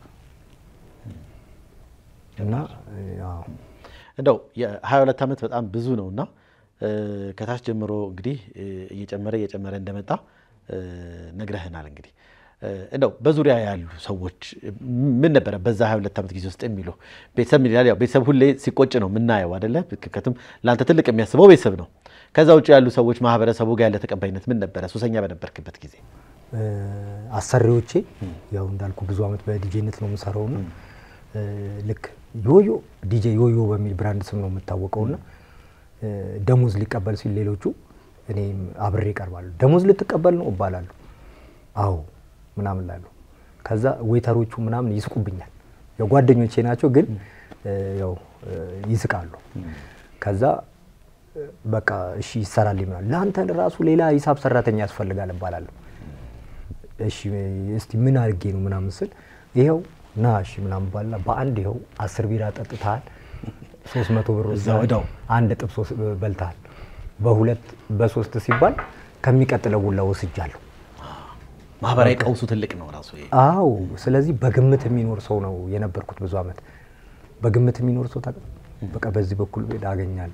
እና አዎ እንደው የ22 ዓመት በጣም ብዙ ነው እና ከታች ጀምሮ እንግዲህ እየጨመረ እየጨመረ እንደመጣ ነግረህናል። እንግዲህ እንደው በዙሪያ ያሉ ሰዎች ምን ነበረ በዛ 22 ዓመት ጊዜ ውስጥ የሚሉ ቤተሰብ ምን ይላል? ያው ቤተሰብ ሁሌ ሲቆጭ ነው የምናየው አይደለ? ምክንያቱም ለአንተ ትልቅ የሚያስበው ቤተሰብ ነው። ከዛ ውጭ ያሉ ሰዎች ማህበረሰቡ ጋር ያለ ተቀባይነት ምን ነበረ? ሱሰኛ በነበርክበት ጊዜ አሰሪዎቼ ያው እንዳልኩ ብዙ ዓመት በዲጄነት ነው የምሰራውና ልክ ዮዮ ዲጄ ዮዮ በሚል ብራንድ ስም ነው የምታወቀውና ደሞዝ ሊቀበል ሲል ሌሎቹ እኔም አብሬ እቀርባለሁ። ደሞዝ ልትቀበል ነው እባላለሁ። አዎ ምናምን ላለሁ። ከዛ ዌተሮቹ ምናምን ይስቁብኛል። ያው ጓደኞቼ ናቸው፣ ግን ያው ይስቃሉ። ከዛ በቃ እሺ ይሰራል ምናምን። ለአንተ ራሱ ሌላ ሂሳብ ሰራተኛ ያስፈልጋል እባላለሁ። እሺ እስቲ ምን አድርጌ ነው ምናምን ስል ይኸው ና እሺ ምናምን ባልና በአንድ ይኸው አስር ቢራ ጠጥተሃል፣ ሶስት መቶ ብር ወስደሃል፣ አንድ ጥብስ በልተሃል በሁለት በሶስት ሲባል ከሚቀጥለው ውላ ወስጃለሁ። ማህበራዊ ቀውሱ ትልቅ ነው ራሱ። አዎ፣ ስለዚህ በግምት የሚኖር ሰው ነው የነበርኩት ብዙ ዓመት። በግምት የሚኖር ሰው ታውቃለህ፣ በቃ በዚህ በኩል አገኛለሁ፣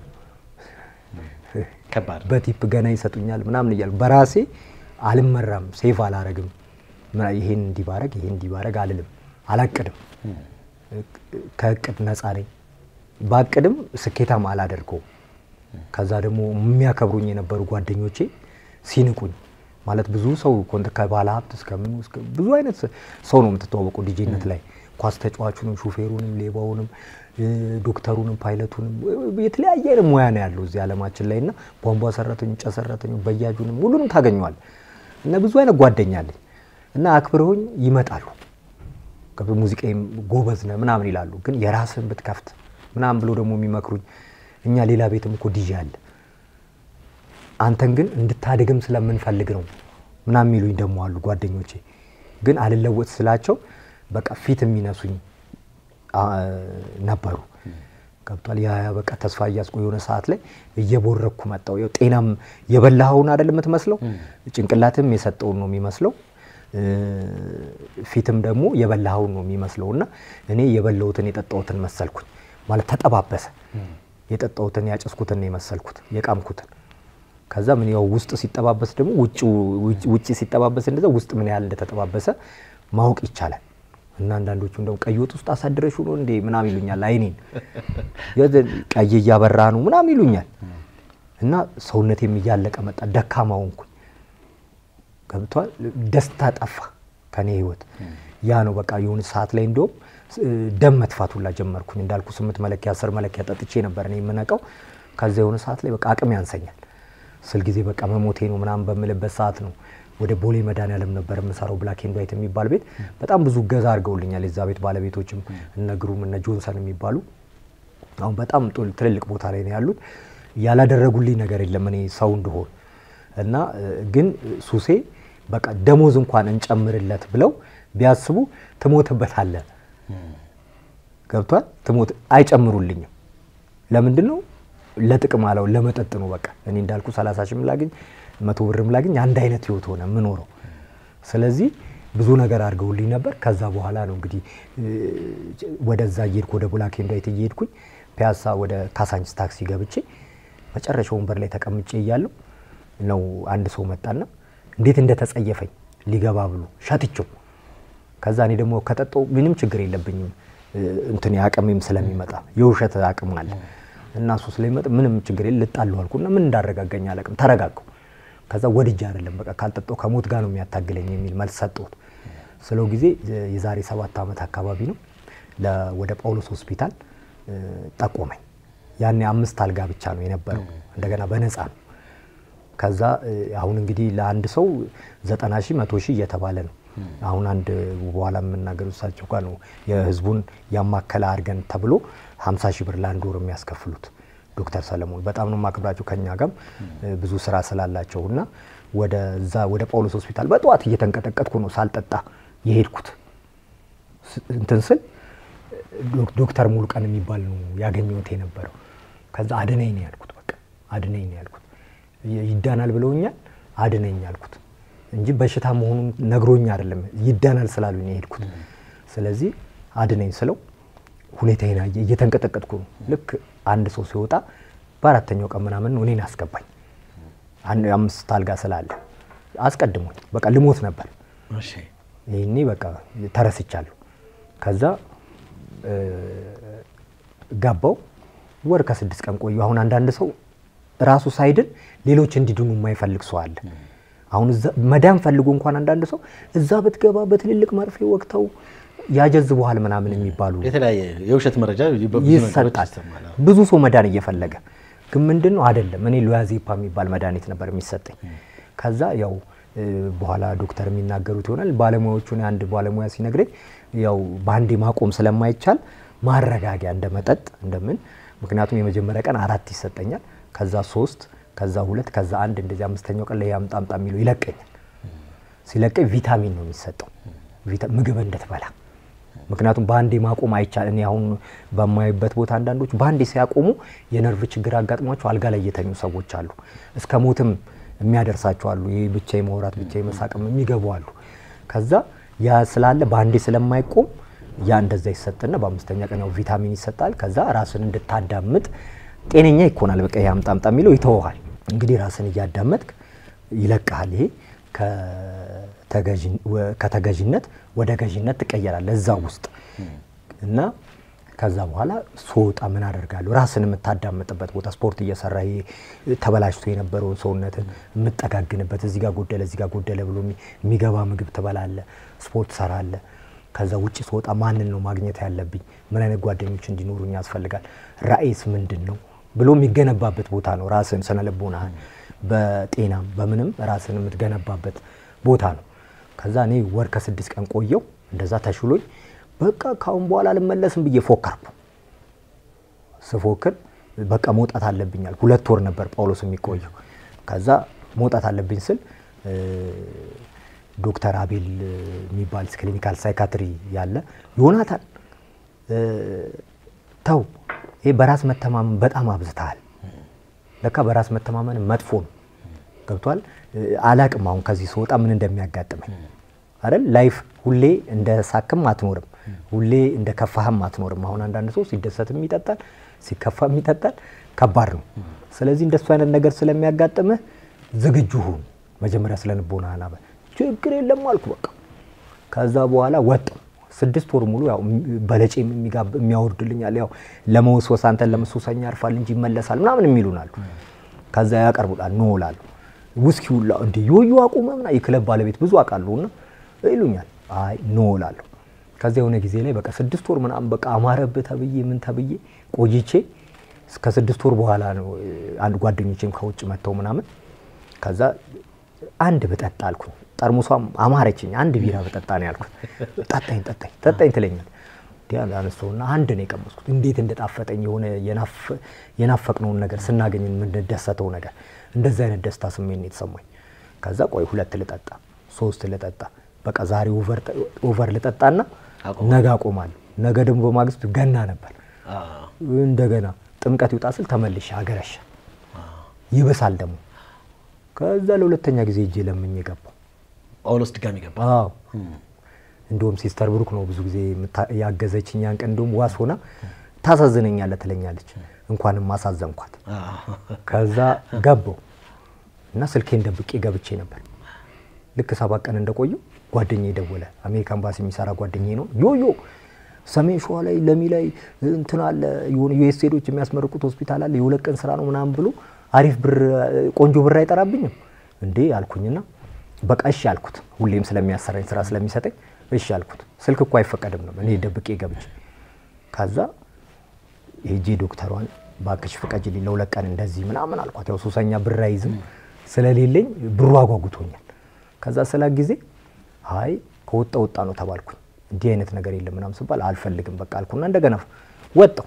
ከባድ በቲፕ ገና ይሰጡኛል ምናምን እያልኩ በራሴ አልመራም፣ ሴፍ አላረግም። ይሄን እንዲባረግ ይሄን እንዲባረግ አልልም፣ አላቅድም። ከእቅድ ነፃ ነኝ። ባቅድም ስኬታም አላደርገውም። ከዛ ደግሞ የሚያከብሩኝ የነበሩ ጓደኞቼ ሲንቁኝ ማለት ብዙ ሰው ኮንት ከባለ ሀብት እስከምኑ ብዙ አይነት ሰው ነው የምትተዋወቀው ዲጄነት ላይ ኳስ ተጫዋቹንም፣ ሹፌሩንም፣ ሌባውንም፣ ዶክተሩንም፣ ፓይለቱንም የተለያየ አይነት ሙያ ነው ያለው እዚህ ዓለማችን ላይ እና ቧንቧ ሰራተኞ፣ ጨ ሰራተኞ፣ በያጁንም ሁሉንም ታገኘዋል እና ብዙ አይነት ጓደኛ አለኝ እና አክብረውኝ ይመጣሉ። ሙዚቃም ጎበዝ ነህ ምናምን ይላሉ። ግን የራስህን ብትከፍት ምናምን ብሎ ደግሞ የሚመክሩኝ እኛ ሌላ ቤትም እኮ ዲጄ አለ አንተን ግን እንድታድግም ስለምንፈልግ ነው ምናምን የሚሉኝ ደግሞ አሉ ጓደኞቼ። ግን አልለወጥ ስላቸው በቃ ፊት የሚነሱኝ ነበሩ። ገብቷል። ያ በቃ ተስፋ እያስቆ የሆነ ሰዓት ላይ እየቦረኩ መጣው። ያው ጤናም የበላኸውን አይደል የምትመስለው፣ ጭንቅላትም የሰጠውን ነው የሚመስለው፣ ፊትም ደግሞ የበላኸውን ነው የሚመስለው እና እኔ የበላሁትን የጠጣሁትን መሰልኩኝ ማለት ተጠባበሰ። የጠጣሁትን ያጨስኩትን ነው የመሰልኩት የቃምኩትን ከዛ ምን ያው ውስጥ ሲጠባበስ ደግሞ ውጭ ሲጠባበስ እንደዛ ውስጥ ምን ያህል እንደተጠባበሰ ማወቅ ይቻላል። እና አንዳንዶቹ እንደውም ቀይ ወጥ ውስጥ አሳድረሹ ነው እንዴ ምናምን ይሉኛል። አይኔን ቀይ እያበራ ነው ምናምን ይሉኛል። እና ሰውነቴም እያለቀ መጣ፣ ደካማ ሆንኩኝ። ገብቷል። ደስታ ጠፋ ከኔ ህይወት። ያ ነው በቃ የሆነ ሰዓት ላይ እንደውም ደም መጥፋት ሁላ ጀመርኩኝ። እንዳልኩ ስምንት መለኪያ አስር መለኪያ ጠጥቼ ነበር እኔ የምነቀው። ከዛ የሆነ ሰዓት ላይ በቃ አቅም ያንሰኛል ስል ጊዜ በቃ መሞቴ ነው ምናምን በምልበት ሰዓት ነው ወደ ቦሌ መድኃኒዓለም ነበር የምሰራው ብላክ ኤንድ ዋይት የሚባል ቤት። በጣም ብዙ እገዛ አድርገውልኛል የዛ ቤት ባለቤቶችም እነ ግሩም እነ ጆንሰን የሚባሉ አሁን በጣም ትልልቅ ቦታ ላይ ነው ያሉት። ያላደረጉልኝ ነገር የለም እኔ ሰው እንደሆን እና ግን ሱሴ በቃ ደሞዝ እንኳን እንጨምርለት ብለው ቢያስቡ ትሞትበታለህ ገብቷል። ትሞት አይጨምሩልኝም። ለምንድን ነው? ለጥቅም አለው ለመጠጥ ነው። በቃ እኔ እንዳልኩ 30 ሺህም ላግኝ መቶ ብርም ላግኝ አንድ አይነት ህይወት ሆነ የምኖረው። ስለዚህ ብዙ ነገር አድርገውልኝ ነበር። ከዛ በኋላ ነው እንግዲህ ወደዛ እየሄድኩ ወደ ብላክ ኤንድ ዋይት እየሄድኩኝ ፒያሳ ወደ ካሳንችስ ታክሲ ገብቼ መጨረሻ ወንበር ላይ ተቀምጬ እያለሁ ነው አንድ ሰው መጣና እንዴት እንደተጸየፈኝ ሊገባ ብሎ ሸትቼው ከዛ እኔ ደግሞ ከጠጣው ምንም ችግር የለብኝም እንትን አቅሜም ስለሚመጣ የውሸት አቅም አለ እና እሱ ስለሚመጣ ምንም ችግር የለ ልጣለሁ አልኩና ምን እንዳረጋጋኝ አላቅም ተረጋጋሁ ከዛ ወድጄ አይደለም በቃ ካልጠጣው ከሞት ጋር ነው የሚያታግለኝ የሚል መልስ ሰጠሁት ስለው ጊዜ የዛሬ ሰባት ዓመት አካባቢ ነው ወደ ጳውሎስ ሆስፒታል ጠቆመኝ ያኔ አምስት አልጋ ብቻ ነው የነበረው እንደገና በነፃ ነው ከዛ አሁን እንግዲህ ለአንድ ሰው ዘጠና ሺህ መቶ ሺህ እየተባለ ነው አሁን አንድ በኋላ የምናገሩ እሳቸው ጋር ነው የህዝቡን ያማከለ አድርገን ተብሎ 50 ሺህ ብር ለአንድ ወር የሚያስከፍሉት ዶክተር ሰለሞን በጣም ነው የማከብራቸው። ከኛ ጋርም ብዙ ስራ ስላላቸው እና ወደዛ ወደ ጳውሎስ ሆስፒታል በጠዋት እየተንቀጠቀጥኩ ነው ሳልጠጣ የሄድኩት። እንትን ስል ዶክተር ሙሉቀን የሚባል ነው ያገኘሁት የነበረው። ከዛ አድነኝ ነው ያልኩት። በቃ አድነኝ ነው ያልኩት። ይዳናል ብለውኛል፣ አድነኝ ያልኩት እንጂ በሽታ መሆኑን ነግሮኝ አይደለም ይዳናል ስላሉኝ የሄድኩት። ስለዚህ አድነኝ ስለው ሁኔታዬን አየ። እየተንቀጠቀጥኩ ነው። ልክ አንድ ሰው ሲወጣ በአራተኛው ቀን ምናምን ነው እኔን አስገባኝ። አምስት አልጋ ስላለ አስቀድሞኝ በቃ ልሞት ነበር። ይህኔ በቃ ተረስቻለሁ። ከዛ ገባው ወር ከስድስት ቀን ቆዩ። አሁን አንዳንድ ሰው ራሱ ሳይድን ሌሎች እንዲድኑ የማይፈልግ ሰው አለ። አሁን መዳን ፈልጎ እንኳን አንዳንድ ሰው እዛ ብትገባ በትልልቅ መርፌ ወቅተው ያጀዝበዋል ምናምን የሚባሉ የተለያየ የውሸት መረጃ ይሰጣል። ብዙ ሰው መዳን እየፈለገ ግን ምንድን ነው አይደለም። እኔ ሎያዜፓ የሚባል መድኃኒት ነበር የሚሰጠኝ። ከዛ ያው በኋላ ዶክተር የሚናገሩት ይሆናል ባለሙያዎቹ አንድ ባለሙያ ሲነግረኝ ያው በአንዴ ማቆም ስለማይቻል ማረጋጊያ እንደ መጠጥ እንደምን ምክንያቱም የመጀመሪያ ቀን አራት ይሰጠኛል፣ ከዛ ሶስት፣ ከዛ ሁለት፣ ከዛ አንድ እንደዚህ አምስተኛው ቀን ላይ አምጣ አምጣ የሚለው ይለቀኛል። ሲለቀኝ ቪታሚን ነው የሚሰጠው ምግብ እንድትበላ ምክንያቱም በአንዴ ማቆም አይቻል። እኔ አሁን በማይበት ቦታ አንዳንዶች በአንዴ ሲያቆሙ የነርቭ ችግር አጋጥሟቸው አልጋ ላይ የተኙ ሰዎች አሉ። እስከ ሞትም የሚያደርሳቸው አሉ። ይህ ብቻ የማውራት ብቻ የመሳቅም የሚገቡ አሉ። ከዛ ያ ስላለ በአንዴ ስለማይቆም ያ እንደዛ ይሰጥና በአምስተኛ ቀን ያው ቪታሚን ይሰጣል። ከዛ ራስን እንድታዳምጥ ጤነኛ ይኮናል። በቃ ይሄ አምጣ አምጣ የሚለው ይተወሃል። እንግዲህ ራስን እያዳመጥክ ይለቅሃል። ይሄ ከተገዥነት ወደ ገዥነት ትቀየራለህ እዛ ውስጥ እና ከዛ በኋላ ስወጣ ምን አደርጋለሁ? ራስን የምታዳምጥበት ቦታ ስፖርት እየሰራ ተበላሽቶ የነበረውን ሰውነትን የምጠጋግንበት እዚህ ጋር ጎደለ፣ እዚህ ጋር ጎደለ ብሎ የሚገባ ምግብ ትበላለ፣ ስፖርት ሰራለ። ከዛ ውጭ ስወጣ ማንን ነው ማግኘት ያለብኝ? ምን አይነት ጓደኞች እንዲኖሩኝ ያስፈልጋል? ራእይስ ምንድን ነው ብሎ የሚገነባበት ቦታ ነው። ራስን ስነልቦናህን በጤናም በምንም ራስን የምትገነባበት ቦታ ነው። ከዛ እኔ ወር ከስድስት ቀን ቆየው እንደዛ ተሽሎኝ በቃ ካሁን በኋላ አልመለስም ብዬ ፎከርኩ። ስፎክር በቃ መውጣት አለብኛል። ሁለት ወር ነበር ጳውሎስ የሚቆየው። ከዛ መውጣት አለብኝ ስል ዶክተር አቤል የሚባል ክሊኒካል ሳይካትሪ ያለ ዮናታን ተው፣ ይሄ በራስ መተማመን በጣም አብዝተሃል። ለካ በራስ መተማመን መጥፎ ነው። ገብቷል። አላቅም አሁን ከዚህ ስወጣ ምን እንደሚያጋጥመኝ አይደል። ላይፍ ሁሌ እንደ ሳክም አትኖርም፣ ሁሌ እንደ ከፋህም አትኖርም። አሁን አንዳንድ ሰው ሲደሰትም ይጠጣል፣ ሲከፋም ይጠጣል። ከባድ ነው። ስለዚህ እንደሱ አይነት ነገር ስለሚያጋጥምህ ዝግጁ ሁን። መጀመሪያ ስለ ልቦና አናበ ችግር የለም አልኩ በቃ። ከዛ በኋላ ወጣሁ። ስድስት ወር ሙሉ ያው በለጬ የሚያወርድልኛል ያው ለመወስወስ አንተን ለመሶሰኛ ያርፋል እንጂ ይመለሳል ምናምን የሚሉናሉ። ከዛ ያቀርቡላል ኖ እላለሁ። ውስኪ ሁላ እንደ ዮዮ አቁመ ምና የክለብ ባለቤት ብዙ አውቃለሁ እና ይሉኛል። አይ ኖ እላለሁ። ከዚያ የሆነ ጊዜ ላይ በቃ ስድስት ወር ምናምን በቃ አማረብህ ተብዬ ምን ተብዬ ቆይቼ እስከ ስድስት ወር በኋላ ነው አንድ ጓደኞቼም ከውጭ መጥተው ምናምን ከዛ አንድ ብጠጣ አልኩኝ። ጠርሙሷም አማረችኝ። አንድ ቢራ ብጠጣ ነው ያልኩት። ጠጣኝ ጠጣኝ ጠጣኝ ትለኛል። አነስተውና አንድ ነው የቀመስኩት። እንዴት እንደጣፈጠኝ የሆነ የናፈቅነውን ነገር ስናገኝ የምንደሰተው ነገር እንደዚህ አይነት ደስታ ስሜት ነው የተሰማኝ። ከዛ ቆይ ሁለት ልጠጣ፣ ሶስት ልጠጣ፣ በቃ ዛሬ ኦቨር ልጠጣና ነገ አቆማለሁ። ነገ ደግሞ በማግስቱ ገና ነበር። እንደገና ጥምቀት ይውጣ ስል ተመልሼ አገረሻ ይብሳል ደግሞ ከዛ ለሁለተኛ ጊዜ እጄ ለምኝ ገባው። ጳውሎስ ድጋሚ ገባ። አዎ እንደውም ሲስተር ብሩክ ነው ብዙ ጊዜ ያገዘችኝ። ያን ቀን እንደውም ዋስ ሆና ታሳዝነኛለህ ትለኛለች። እንኳንም ማሳዘንኳት። ከዛ ገባው እና ስልኬን ደብቄ ገብቼ ነበር። ልክ ሰባት ቀን እንደቆየው ጓደኛዬ ደወለ። አሜሪካ ኤምባሲ የሚሰራ ጓደኛዬ ነው። ዮዮ ሰሜን ሸዋ ላይ ለሚ ላይ እንትን አለ የሆነ ዩኤስ ሄዶች የሚያስመርቁት ሆስፒታል አለ የሁለት ቀን ስራ ነው ምናምን ብሎ አሪፍ ብር ቆንጆ ብር አይጠራብኝም እንዴ አልኩኝና በቃ እሺ አልኩት። ሁሌም ስለሚያሰራኝ ስራ ስለሚሰጠኝ እሺ አልኩት። ስልክ እኮ አይፈቀድም ነው እኔ ደብቄ ገብቼ ከዛ ሄጄ ዶክተሯን ባክሽ ፍቀጅልኝ ለሁለት ቀን እንደዚህ ምናምን አልኳት። ያው ሱሰኛ ብር አይዝም ስለሌለኝ ብሩ አጓጉቶኛል። ከዛ ስላ ጊዜ አይ ከወጣ ወጣ ነው ተባልኩኝ። እንዲህ አይነት ነገር የለም ምናምን ስባል አልፈልግም በቃ አልኩና እንደገና ወጣው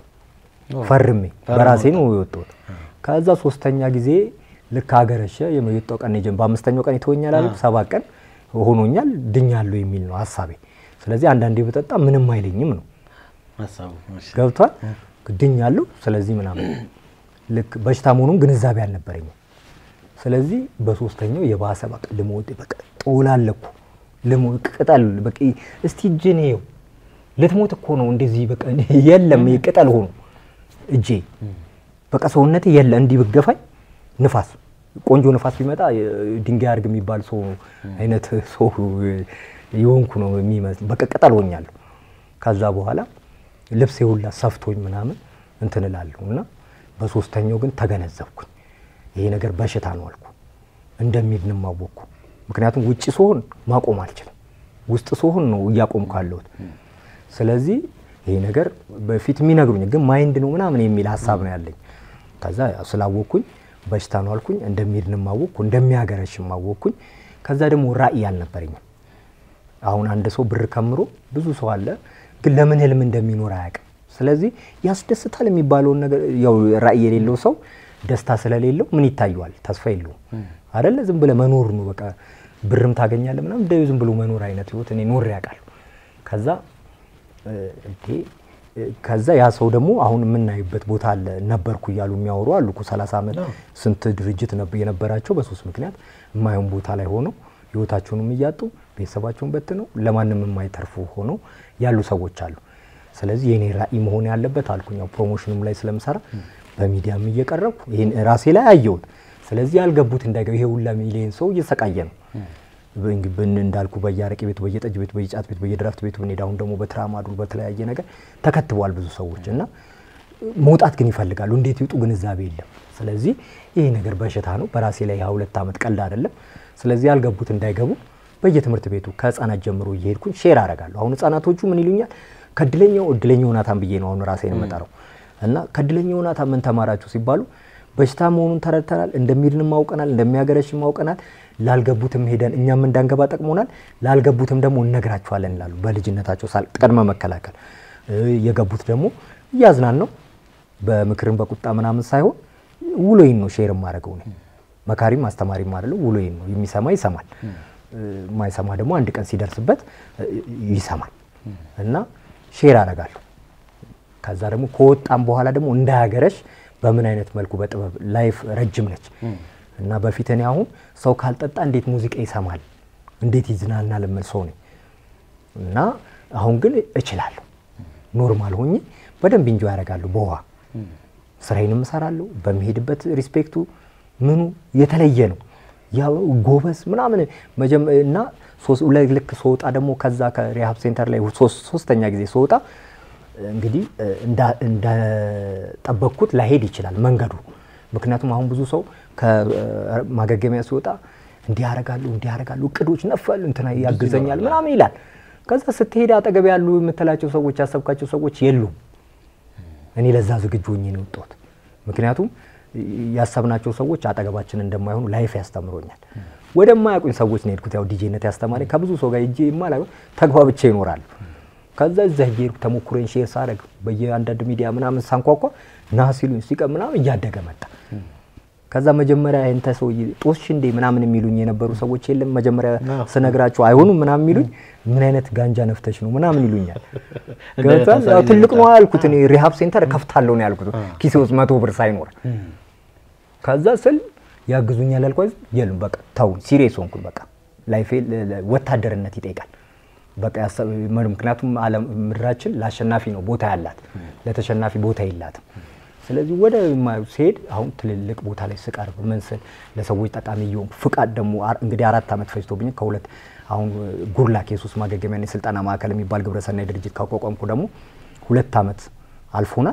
ፈርሜ በራሴ ነው የወጣሁት። ከዛ ሶስተኛ ጊዜ ልክ አገረሸ የመጣው ቀን ጀም በአምስተኛው ቀን ይተወኛል አለ ሰባት ቀን ሆኖኛል ድኛለሁ የሚል ነው ሀሳቤ። ስለዚህ አንዳንዴ በጠጣ ምንም አይለኝም ነው ገብቷል። ድኛለሁ ስለዚህ ምናምን ልክ በሽታ መሆኑን ግንዛቤ አልነበረኝም። ስለዚህ በሶስተኛው የባሰ በቃ ልሞት በቃ ጦላለኩ ልሞት ቅጠል በቃ እስቲ እጅን ይኸው ልትሞት እኮ ነው እንደዚህ በቃ የለም ቅጠል ሆኖ እጄ በቃ ሰውነቴ የለ እንዲህ ብገፋኝ ንፋስ ቆንጆ ንፋስ ቢመጣ ድንጋይ አርግ የሚባል ሰው አይነት ሰው የሆንኩ ነው የሚመስል በቃ ቅጠል ሆኛለሁ። ከዛ በኋላ ልብሴ ሁላ ሰፍቶኝ ምናምን እንትን እላለሁ እና በሶስተኛው ግን ተገነዘብኩኝ ይሄ ነገር በሽታ ነው አልኩ። እንደሚድንም አወቅኩ። ምክንያቱም ውጭ ስሆን ማቆም አልችልም፣ ውስጥ ስሆን ነው እያቆምኩ ያለሁት። ስለዚህ ይሄ ነገር በፊት የሚነግሩኝ ግን ማይንድ ነው ምናምን የሚል ሀሳብ ነው ያለኝ። ከዛ ስላወቅኩኝ በሽታ ነው አልኩኝ። እንደሚድንም አወቅኩ፣ እንደሚያገረሽም አወቅኩኝ። ከዛ ደግሞ ራዕይ አልነበረኝም። አሁን አንድ ሰው ብር ከምሮ ብዙ ሰው አለ፣ ግን ለምን ህልም እንደሚኖር አያውቅም። ስለዚህ ያስደስታል የሚባለውን ነገር ያው ራዕይ የሌለው ሰው ደስታ ስለሌለው ምን ይታየዋል? ተስፋ የለውም አደለ? ዝም ብለህ መኖር ነው በቃ። ብርም ታገኛለህ ምናምን እንደ ዝም ብሎ መኖር አይነት ህይወት እኔ ኖሬ ያውቃለሁ። ከዛ እንዴ ከዛ ያ ሰው ደግሞ አሁን የምናይበት ቦታ አለ ነበርኩ እያሉ የሚያወሩ አሉ እኮ 30 ዓመት ስንት ድርጅት የነበራቸው በሶስት ምክንያት የማየውን ቦታ ላይ ሆነው ህይወታቸውንም እያጡ ቤተሰባቸውን በትነው ለማንም የማይተርፉ ሆነው ያሉ ሰዎች አሉ። ስለዚህ የኔ ራዕይ መሆን ያለበት አልኩኝ። ያው ፕሮሞሽኑም ላይ ስለምሰራ በሚዲያም እየቀረብኩ ይህን ራሴ ላይ አየሁት። ስለዚህ ያልገቡት እንዳይገቡ ይሄ ሁላ ሚሊዮን ሰው እየሰቃየ ነው እንዳልኩ በየአረቄ ቤቱ፣ በየጠጅ ቤቱ፣ በየጫት ቤቱ፣ በየድራፍት ቤቱ ብንሄድ አሁን ደግሞ በትራማዱል በተለያየ ነገር ተከትበዋል ብዙ ሰዎች እና መውጣት ግን ይፈልጋሉ። እንዴት ይውጡ ግንዛቤ የለም። ስለዚህ ይሄ ነገር በሽታ ነው። በራሴ ላይ ሁለት ዓመት ቀልድ አይደለም። ስለዚህ ያልገቡት እንዳይገቡ በየትምህርት ቤቱ ከህፃናት ጀምሮ እየሄድኩኝ ሼር አደርጋለሁ። አሁን ህፃናቶቹ ምን ይሉኛል? ከድለኛው እድለኛው ናታን ብዬ ነው አሁን ራሴን የምጠራው እና ከድለኛው ናታን ምን ተማራችሁ ሲባሉ በሽታ መሆኑን ተረድተናል፣ እንደሚድንም አውቀናል፣ እንደሚያገረሽም አውቀናል። ላልገቡትም ሄደን እኛም እንዳንገባ ጠቅሞናል፣ ላልገቡትም ደግሞ እነግራቸዋለን ይላሉ። በልጅነታቸው ቅድመ መከላከል የገቡት ደግሞ እያዝናን ነው በምክርም በቁጣ ምናምን ሳይሆን ውሎዬን ነው ሼር የማደርገው እኔ መካሪም አስተማሪም አይደለም። ውሎዬን ነው የሚሰማ ይሰማል፣ የማይሰማ ደግሞ አንድ ቀን ሲደርስበት ይሰማል እና ሼር አደርጋለሁ። ከዛ ደግሞ ከወጣም በኋላ ደግሞ እንዳያገረሽ በምን አይነት መልኩ በጥበብ ላይፍ ረጅም ነች እና በፊት እኔ አሁን ሰው ካልጠጣ እንዴት ሙዚቃ ይሰማል እንዴት ይዝናናል የምል ሰው ነኝ እና አሁን ግን እችላለሁ። ኖርማል ሆኜ በደንብ እንጆ ያደርጋለሁ። በውሃ ስራዬንም እሰራለሁ። በሚሄድበት ሪስፔክቱ ምኑ የተለየ ነው። ያው ጎበዝ ምናምን መጀመ- እና ሶስት- ሁለት ልክ ስወጣ ደግሞ ከዛ ከሪሃብ ሴንተር ላይ ሶስት- ሶስተኛ ጊዜ ስወጣ እንግዲህ እንዳ- እንደጠበቅኩት ላይሄድ ይችላል መንገዱ። ምክንያቱም አሁን ብዙ ሰው ከማገገሚያ ሲወጣ እንዲህ ያደርጋሉ እንዲህ ያደርጋሉ እቅዶች ነፋሉ እንትና ያግዘኛል ምናምን ይላል። ከዛ ስትሄድ አጠገብ ያሉ የምትላቸው ሰዎች ያሰብካቸው ሰዎች የሉም። እኔ ለዛ ዝግጁ ሆኜ ነው የወጣሁት። ምክንያቱም ያሰብናቸው ሰዎች አጠገባችን እንደማይሆኑ ላይፍ ያስተምሮኛል። ወደማያውቁኝ ሰዎች ነው የሄድኩት። ያው ዲጄነት ያስተማረኝ ከብዙ ሰው ጋር እጄ የማላውቅ ተግባብቼ ይኖራሉ። ከዛ እዛ ሄድኩ ተሞክሮን ሼር ሳደርግ በየአንዳንድ ሚዲያ ምናምን ሳንኳኳ ና ሲሉኝ ሲቀር ምናምን እያደገ መጣ። ከዛ መጀመሪያ እንተ ሰው ጦስሽ እንዴ ምናምን የሚሉኝ የነበሩ ሰዎች የለም መጀመሪያ ስነግራቸው አይሆኑም ምናምን የሚሉኝ ምን አይነት ጋንጃ ነፍተሽ ነው ምናምን ይሉኛል። ገብቷል? ያው ትልቅ ነው ያልኩት እኔ ሪሃብ ሴንተር ከፍታለሁ ነው ያልኩት ኪሴ ውስጥ መቶ ብር ሳይኖር ከዛ ስል ያግዙኛል ያልኳት የሉም። በቃ ተው ሲሪየስ ሆንኩኝ። በቃ ላይፌ ወታደርነት ይጠይቃል። በቃ ያሰብ- ምክንያቱም ዓለም ምድራችን ለአሸናፊ ነው ቦታ ያላት፣ ለተሸናፊ ቦታ የላትም። ስለዚህ ወደ ማ- ሲሄድ አሁን ትልልቅ ቦታ ላይ ስቀርብ ምን ስል ለሰዎች ጠቃሚ እየሆንኩ ፍቃድ ደግሞ አር- እንግዲህ አራት ዓመት ፈጅቶብኝ ከሁለት አሁን ጉርላክ የሱስ ማገገሚያና የስልጠና ማዕከል የሚባል ግብረሰናይ ድርጅት ካቋቋምኩ ደግሞ ሁለት ዓመት አልፎናል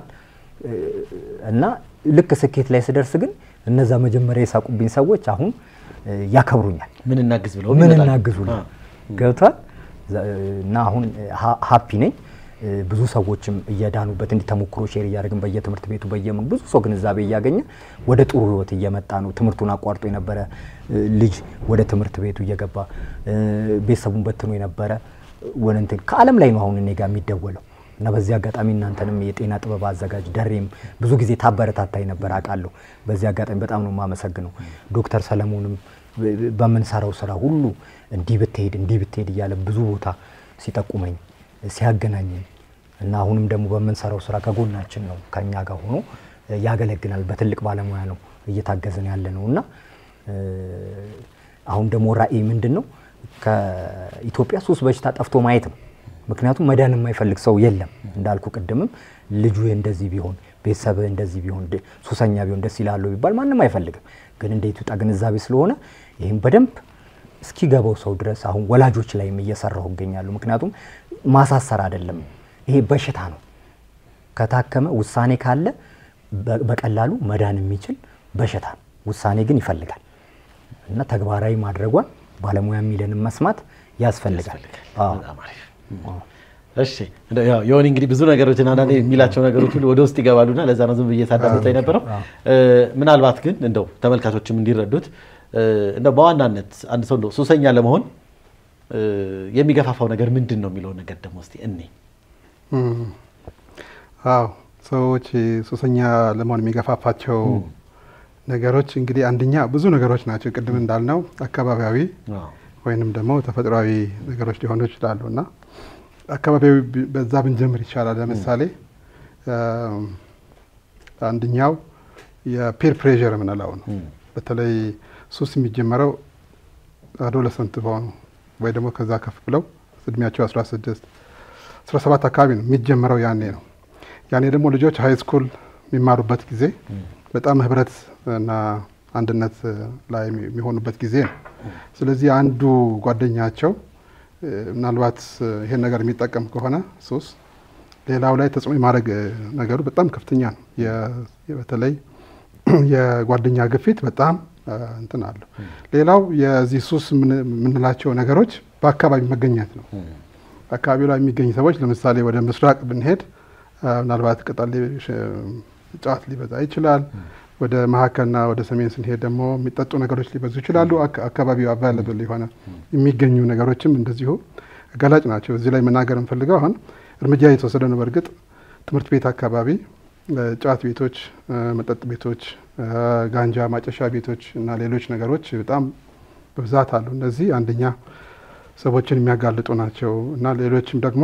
እና ልክ ስኬት ላይ ስደርስ ግን እነዛ መጀመሪያ የሳቁብኝ ሰዎች አሁን ያከብሩኛል። ምን እናግዝ ብለው ምን ይመጣሉ። እናግዙልን አ፣ ገብቷል። ዘ- እና አሁን ሀ- ሀፒ ነኝ። ብዙ ሰዎችም እየዳኑበት እንዲህ ተሞክሮ ሼር እያደረግን በየትምህርት ቤቱ በየምን ብዙ ሰው ግንዛቤ እያገኘ ወደ ጥሩ ህይወት እየመጣ ነው። ትምህርቱን አቋርጦ የነበረ እ፣ ልጅ ወደ ትምህርት ቤቱ እየገባ እ፣ ቤተሰቡን በትኖ የነበረ ወደ እንትን ከዓለም ላይ ነው አሁን እኔ ጋር የሚደወለው እና በዚህ አጋጣሚ እናንተንም የጤና ጥበብ አዘጋጅ ደሬም ብዙ ጊዜ ታበረታታኝ ነበር አውቃለሁ። በዚህ አጋጣሚ በጣም ነው የማመሰግነው። ዶክተር ሰለሞንም በ- በምንሰራው ስራ ሁሉ እንዲህ ብትሄድ እንዲህ ብትሄድ እያለ ብዙ ቦታ ሲጠቁመኝ ሲያገናኘኝ እና አሁንም ደግሞ በምንሰራው ስራ ከጎናችን ነው ከኛ ጋር ሆኖ ያገለግላል። በትልቅ ባለሙያ ነው እየታገዝን ያለ ነው እና እ፣ አሁን ደግሞ ራዕይ ምንድን ነው? ከኢትዮጵያ ሱስ በሽታ ጠፍቶ ማየት ነው። ምክንያቱም መዳን የማይፈልግ ሰው የለም። እንዳልኩ ቅድምም ልጁ እንደዚህ ቢሆን ቤተሰብ እንደዚህ ቢሆን ድ- ሱሰኛ ቢሆን ደስ ይላሉ ቢባል ማንም አይፈልግም። ግን እንደ ኢትዮጵያ ግንዛቤ ስለሆነ ይህም በደንብ እስኪገባው ሰው ድረስ አሁን ወላጆች ላይም እየሰራሁ እገኛለሁ። ምክንያቱም ማሳሰር አይደለም፣ ይሄ በሽታ ነው። ከታከመ ውሳኔ ካለ በ- በቀላሉ መዳን የሚችል በሽታ ነው። ውሳኔ ግን ይፈልጋል እና ተግባራዊ ማድረጓን ባለሙያ የሚለንን መስማት ያስፈልጋል። አዎ። በጣም አሪፍ። እሺ እንደው ያው የሆነ እንግዲህ ብዙ ነገሮችን አንዳንዴ የሚላቸው ነገሮች ሁሉ ወደ ውስጥ ይገባሉና ለዛ ነው ዝም ብዬ ሳዳምጠው የነበረው። እ፣ ምናልባት ግን እንደው ተመልካቾችም እንዲረዱት እ፣ እንደው በዋናነት አንድ ሰው እንደው ሱሰኛ ለመሆን እ፣ የሚገፋፋው ነገር ምንድን ነው የሚለውን ነገር ደግሞ እስቲ እኔ እም፣ አዎ ሰዎች ሱሰኛ ለመሆን የሚገፋፋቸው ነገሮች እንግዲህ አንደኛ ብዙ ነገሮች ናቸው። ቅድም እንዳልነው አካባቢያዊ ወይንም ደግሞ ተፈጥሯዊ ነገሮች ሊሆኑ ይችላሉ እና አካባቢያዊ ቢ- በዛ ብንጀምር ይቻላል። ለምሳሌ እም፣ አንደኛው የፒር ፕሬዠር የምንለው ነው። በተለይ ሱስ የሚጀመረው አዶለሰንት በሆኑ ወይ ደግሞ ከዛ ከፍ ብለው እድሜያቸው 16 17 አካባቢ ነው የሚጀመረው። ያኔ ነው ያኔ ደግሞ ልጆች ሀይ ስኩል የሚማሩበት ጊዜ በጣም ህብረት እና አንድነት ላይ የሚሆኑበት ጊዜ ነው። ስለዚህ አንዱ ጓደኛቸው እ፣ ምናልባት እ፣ ይሄን ነገር የሚጠቀም ከሆነ ሱስ ሌላው ላይ ተጽዕኖ የማድረግ እ፣ ነገሩ በጣም ከፍተኛ ነው። የ- በተለይ የጓደኛ ግፊት በጣም እ፣ እንትን አለው። ሌላው የዚህ ሱስ የምን- የምንላቸው ነገሮች በአካባቢ መገኘት ነው። አካባቢው ላይ የሚገኙ ሰዎች ለምሳሌ ወደ ምስራቅ ብንሄድ አ፣ ምናልባት ቅጠል ሊ- ሽ- ጫት ሊበዛ ይችላል። ወደ መካከልና ወደ ሰሜን ስንሄድ ደግሞ የሚጠጡ ነገሮች ሊበዙ ይችላሉ። አካ- አካባቢው አቫይለብል የሆነ የሚገኙ ነገሮችም እንደዚሁ ገላጭ ናቸው። እዚህ ላይ መናገር የምፈልገው አሁን እርምጃ የተወሰደ ነው። በእርግጥ ትምህርት ቤት አካባቢ እ፣ ጫት ቤቶች፣ እ፣ መጠጥ ቤቶች፣ እ፣ ጋንጃ ማጨሻ ቤቶች እና ሌሎች ነገሮች በጣም በብዛት አሉ። እነዚህ አንደኛ ሰዎችን የሚያጋልጡ ናቸው እና ሌሎችም ደግሞ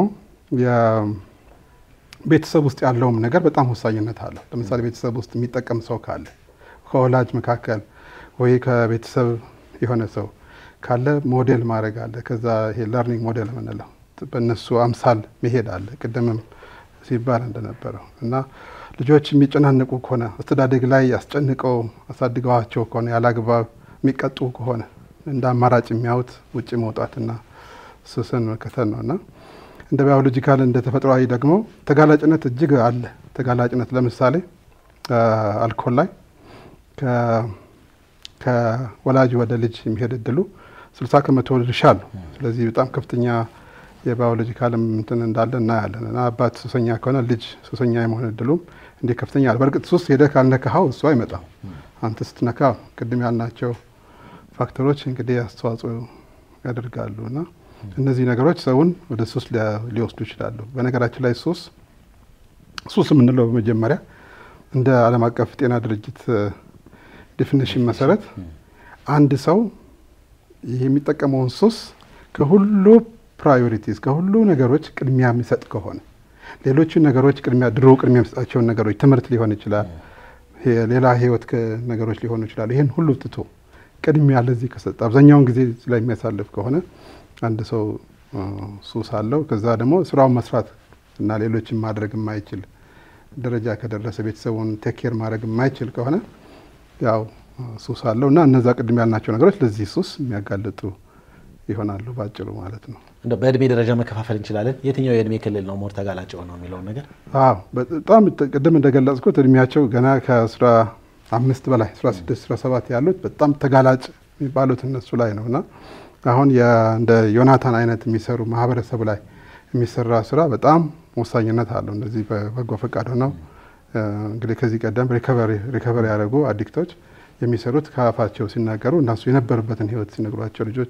የቤተሰብ ውስጥ ያለውም ነገር በጣም ወሳኝነት አለው። ለምሳሌ ቤተሰብ ውስጥ የሚጠቀም ሰው ካለ ከወላጅ መካከል ወይ ከቤተሰብ የሆነ ሰው ካለ ሞዴል ማድረግ አለ። ከዛ ይሄ ለርኒንግ ሞዴል የምንለው በእነሱ አምሳል መሄድ አለ። ቅድምም ሲባል እንደነበረው እና ልጆች የሚጨናነቁ ከሆነ አስተዳደግ ላይ አስጨንቀው አሳድገዋቸው ከሆነ ያላግባብ የሚቀጡ ከሆነ እንደ አማራጭ የሚያዩት ውጭ መውጣትና ሱስን መከተል ነው እና እንደ ባዮሎጂካል እንደ ተፈጥሯዊ ደግሞ ተጋላጭነት እጅግ አለ። ተጋላጭነት ለምሳሌ አልኮል ላይ ከወላጅ ወደ ልጅ የሚሄድ እድሉ ስልሳ ከመቶ ድርሻ አለው። ስለዚህ በጣም ከፍተኛ የባዮሎጂካልም እንትን እንዳለ እናያለን እና አባት ሱሰኛ ከሆነ ልጅ ሱሰኛ የመሆን እድሉም እንዲህ ከፍተኛ አለ። በእርግጥ ሱስ ሄደህ ካልነካኸው እሱ አይመጣም። አንተ ስትነካ ቅድም ያልናቸው ፋክተሮች እንግዲህ አስተዋጽኦ ያደርጋሉ እና እነዚህ ነገሮች ሰውን ወደ ሱስ ሊወስዱ ይችላሉ። በነገራችን ላይ ሱስ ሱስ የምንለው በመጀመሪያ እንደ ዓለም አቀፍ ጤና ድርጅት ዴፊኒሽን መሰረት አንድ ሰው ይህ የሚጠቀመውን ሱስ ከሁሉ ፕራዮሪቲስ ከሁሉ ነገሮች ቅድሚያ የሚሰጥ ከሆነ ሌሎቹ ነገሮች ቅድሚያ ድሮ ቅድሚያ የሚሰጣቸውን ነገሮች ትምህርት ሊሆን ይችላል፣ ሌላ ህይወት ነገሮች ሊሆኑ ይችላሉ። ይህን ሁሉ ትቶ ቅድሚያ ለዚህ ከሰጠ አብዛኛውን ጊዜ ላይ የሚያሳልፍ ከሆነ አንድ ሰው ሱስ አለው። ከዛ ደግሞ ስራውን መስራት እና ሌሎችን ማድረግ የማይችል ደረጃ ከደረሰ ቤተሰቡን ቴኬር ማድረግ የማይችል ከሆነ ያው ሱስ አለው እና እነዛ ቅድም ያልናቸው ነገሮች ለዚህ ሱስ የሚያጋልጡ ይሆናሉ ባጭሩ ማለት ነው። እንደው በእድሜ ደረጃ መከፋፈል እንችላለን። የትኛው የእድሜ ክልል ነው ሞር ተጋላጭ ነው የሚለውን ነገር? አዎ በጣም ቅድም እንደገለጽኩት እድሜያቸው ገና ከአስራ አምስት በላይ አስራ ስድስት አስራ ሰባት ያሉት በጣም ተጋላጭ የሚባሉት እነሱ ላይ ነው እና አሁን እንደ ዮናታን አይነት የሚሰሩ ማህበረሰቡ ላይ የሚሰራ ስራ በጣም ወሳኝነት አለው። እንደዚህ በበጎ ፈቃድ ሆነው እንግዲህ ከዚህ ቀደም ሪከቨሪ ያደረጉ አዲክቶች የሚሰሩት ከአፋቸው ሲናገሩ እነሱ የነበሩበትን ህይወት ሲነግሯቸው ልጆች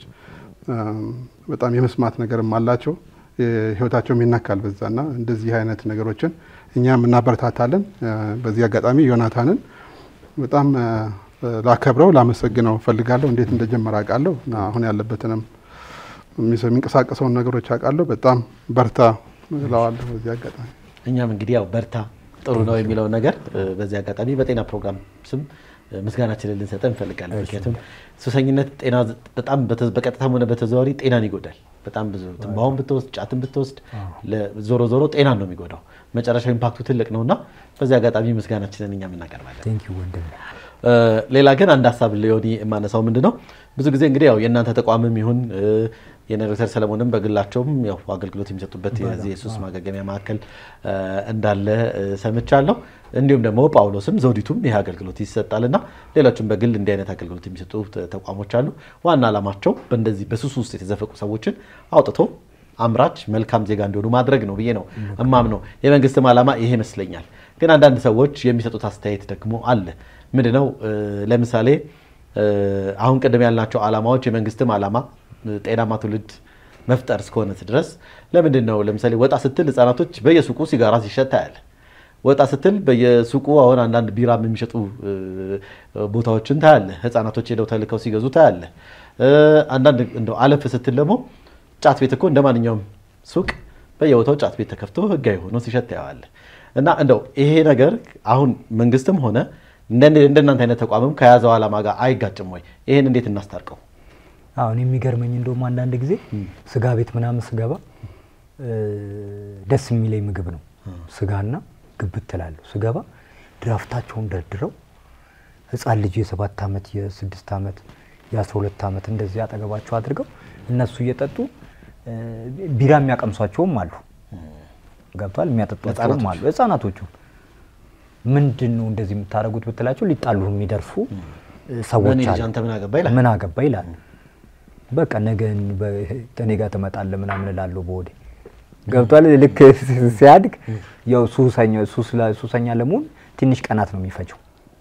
በጣም የመስማት ነገርም አላቸው። ህይወታቸውም ይነካል በዛና እንደዚህ አይነት ነገሮችን እኛም እናበረታታለን። በዚህ አጋጣሚ ዮናታንን በጣም ላከብረው ላመሰግነው ፈልጋለሁ። እንዴት እንደጀመረ አውቃለሁ እና አሁን ያለበትንም የሚንቀሳቀሰውን ነገሮች አውቃለሁ። በጣም በርታ እለዋለሁ በዚህ አጋጣሚ። እኛም እንግዲህ ያው በርታ ጥሩ ነው የሚለውን ነገር በዚህ አጋጣሚ በጤና ፕሮግራም ስም ምስጋናችንን ልንሰጠ እንፈልጋለን። ምክንያቱም ሱሰኝነት ጤና በጣም በቀጥታም ሆነ በተዘዋዋሪ ጤናን ይጎዳል። በጣም ብዙ ትንባሆን ብትወስድ ጫትን ብትወስድ ዞሮ ዞሮ ጤናን ነው የሚጎዳው። መጨረሻው ኢምፓክቱ ትልቅ ነው እና በዚህ አጋጣሚ ምስጋናችንን እኛም እናቀርባለን። ቴንኪው ወንድም። ሌላ ግን አንድ ሀሳብ ሊሆን የማነሳው ምንድን ነው ብዙ ጊዜ እንግዲህ ያው የእናንተ ተቋምም ይሁን የነ ዶክተር ሰለሞንም በግላቸውም ያው አገልግሎት የሚሰጡበት የዚህ የሱስ ማገገሚያ ማዕከል እንዳለ ሰምቻለሁ። እንዲሁም ደግሞ ጳውሎስም ዘውዲቱም ይህ አገልግሎት ይሰጣል እና ሌሎችም በግል እንዲህ አይነት አገልግሎት የሚሰጡ ተቋሞች አሉ። ዋና ዓላማቸው በእንደዚህ በሱስ ውስጥ የተዘፈቁ ሰዎችን አውጥቶ አምራች መልካም ዜጋ እንዲሆኑ ማድረግ ነው ብዬ ነው እማም ነው። የመንግስትም ዓላማ ይሄ ይመስለኛል። ግን አንዳንድ ሰዎች የሚሰጡት አስተያየት ደግሞ አለ። ምንድነው? ለምሳሌ አሁን ቅድም ያልናቸው ዓላማዎች የመንግስትም ዓላማ ጤናማ ትውልድ መፍጠር እስከሆነ ድረስ ለምንድን ነው ለምሳሌ ወጣ ስትል ህጻናቶች በየሱቁ ሲጋራ ሲሸጥ ታያለ። ወጣ ስትል በየሱቁ አሁን አንዳንድ ቢራ የሚሸጡ ቦታዎችን ታያለ። ህጻናቶች ሄደው ተልከው ሲገዙ ታያለ። አንዳንድ እንደው አለፍ ስትል ደግሞ ጫት ቤት እኮ እንደ ማንኛውም ሱቅ በየቦታው ጫት ቤት ተከፍቶ ህጋዊ ሆኖ ሲሸጥ ታየዋለ። እና እንደው ይሄ ነገር አሁን መንግስትም ሆነ እንደናንተ አይነት ተቋምም ከያዘው ዓላማ ጋር አይጋጭም ወይ? ይህን እንዴት እናስታርቀው? አሁን የሚገርመኝ እንደውም አንዳንድ ጊዜ ስጋ ቤት ምናምን ስገባ ደስ የሚለኝ ምግብ ነው ስጋና ግብት ትላለሁ። ስገባ ድራፍታቸውን ደርድረው ህፃን ልጅ የሰባት ዓመት የስድስት ዓመት የአስራ ሁለት ዓመት እንደዚህ አጠገባቸው አድርገው እነሱ እየጠጡ ቢራ የሚያቀምሷቸውም አሉ። ገብቷል። የሚያጠጧቸውም አሉ ህፃናቶቹ። ምንድን ነው እንደዚህ የምታደርጉት ብትላቸው ሊጣሉ የሚደርሱ ሰዎች አሉ። ምን አገባ ይላሉ። በቃ ነገ እኔ ጋር ትመጣለህ ምናምን እላለሁ በወዴ ገብቷል። ልክ ሲያድግ ያው ሱሰኛ ለመሆን ትንሽ ቀናት ነው የሚፈጀው።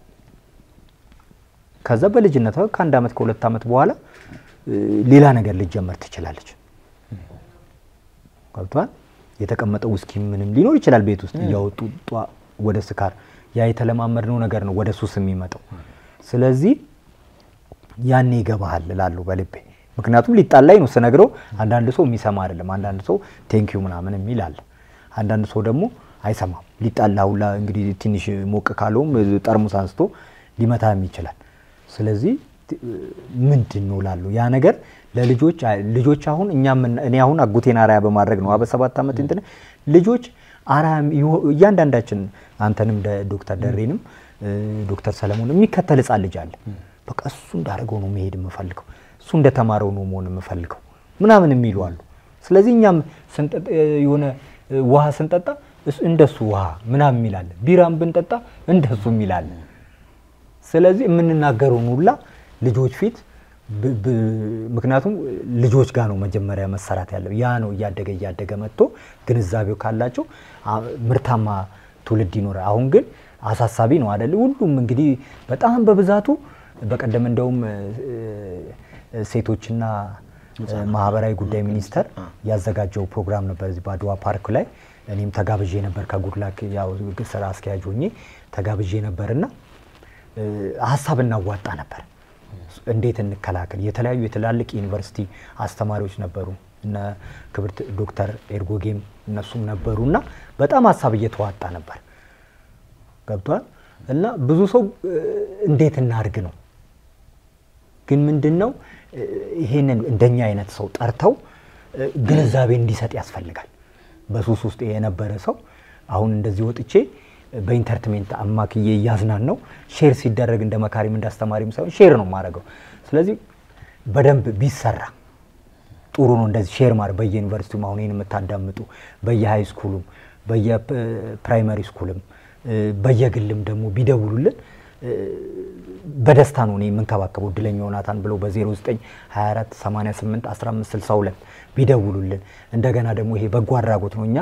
ከዛ በልጅነት ከአንድ ዓመት ከሁለት ዓመት በኋላ ሌላ ነገር ልጀመር ትችላለች። ገብቷል። የተቀመጠ ውስኪ ምንም ሊኖር ይችላል ቤት ውስጥ እያወጡ ወደ ስካር ያ የተለማመድነው ነገር ነው ወደ ሱስ የሚመጣው። ስለዚህ ያኔ ይገባሃል እላለሁ በልቤ ምክንያቱም ሊጣላይ ነው ስነግረው፣ አንዳንድ ሰው የሚሰማ አይደለም። አንዳንድ ሰው ቴንኪዩ ምናምን የሚል አለ። አንዳንድ ሰው ደግሞ አይሰማም። ሊጣላ ሁላ እንግዲህ ትንሽ ሞቅ ካለውም ጠርሙስ አንስቶ ሊመታም ይችላል። ስለዚህ ምንድን ነው ላሉ ያ ነገር ለልጆች ልጆች አሁን እኛ እኔ አሁን አጎቴን አርአያ በማድረግ ነው በሰባት ዓመት እንትን ልጆች አርአያ እያንዳንዳችን አንተንም ዶክተር ደሬንም ዶክተር ሰለሞን የሚከተል ህፃን ልጅ አለ በቃ እሱ እንዳደረገው ነው መሄድ የምፈልገው፣ እሱ እንደተማረው ነው መሆን የምፈልገው ምናምን የሚሉ አሉ። ስለዚህ እኛም ስንጠጣ የሆነ ውሃ ስንጠጣ እሱ- እንደሱ ውሃ ምናምን የሚላለን፣ ቢራም ብንጠጣ እንደሱ የሚላለን። ስለዚህ የምንናገረውን ሁላ ልጆች ፊት ብ- ብ- ምክንያቱም ልጆች ጋር ነው መጀመሪያ መሰራት ያለው። ያ ነው እያደገ እያደገ መጥቶ ግንዛቤው ካላቸው አ- ምርታማ ትውልድ ይኖራል። አሁን ግን አሳሳቢ ነው አይደል? ሁሉም እንግዲህ በጣም በብዛቱ በቀደም እንደውም እ፣ እ፣ ሴቶችና እ፣ ማህበራዊ ጉዳይ ሚኒስቴር ያዘጋጀው ፕሮግራም ነበር እዚህ በአድዋ ፓርክ ላይ እኔም ተጋብዤ ነበር ከጉድላክ ያው ስራ አስኪያጅ ሆኜ ተጋብዤ ነበርና እ፣ ሀሳብ እናዋጣ ነበር። እንዴት እንከላከል? የተለያዩ የትላልቅ ዩኒቨርሲቲ አስተማሪዎች ነበሩ እነ ክብርት ዶክተር ኤርጎጌም እነሱም ነበሩ እና በጣም ሀሳብ እየተዋጣ ነበር። ገብቷል እና ብዙ ሰው እ፣ እንዴት እናድርግ ነው ግን ምንድን ነው እ፣ ይሄንን እንደኛ አይነት ሰው ጠርተው እ፣ ግንዛቤ እንዲሰጥ ያስፈልጋል። በሱስ ውስጥ የነበረ ሰው አሁን እንደዚህ ወጥቼ በኢንተርትሜንት አማክዬ እያዝናን ነው ሼር ሲደረግ እንደ መካሪም እንደ አስተማሪም ሳይሆን ሼር ነው የማደርገው። ስለዚህ በደንብ ቢሰራ ጥሩ ነው። እንደዚህ ሼር ማድረግ በየዩኒቨርሲቲውም አሁን ይህን የምታዳምጡ በየሃይ ስኩሉም በየፕራይመሪ ስኩልም እ፣ በየግልም ደግሞ ቢደውሉልን እ፣ በደስታ ነው እኔ የምንከባከበው። እድለኛ ዮናታን ብለው በ0924 88 15 62 ቢደውሉልን። እንደገና ደግሞ ይሄ በጎ አድራጎት ነው፣ እኛ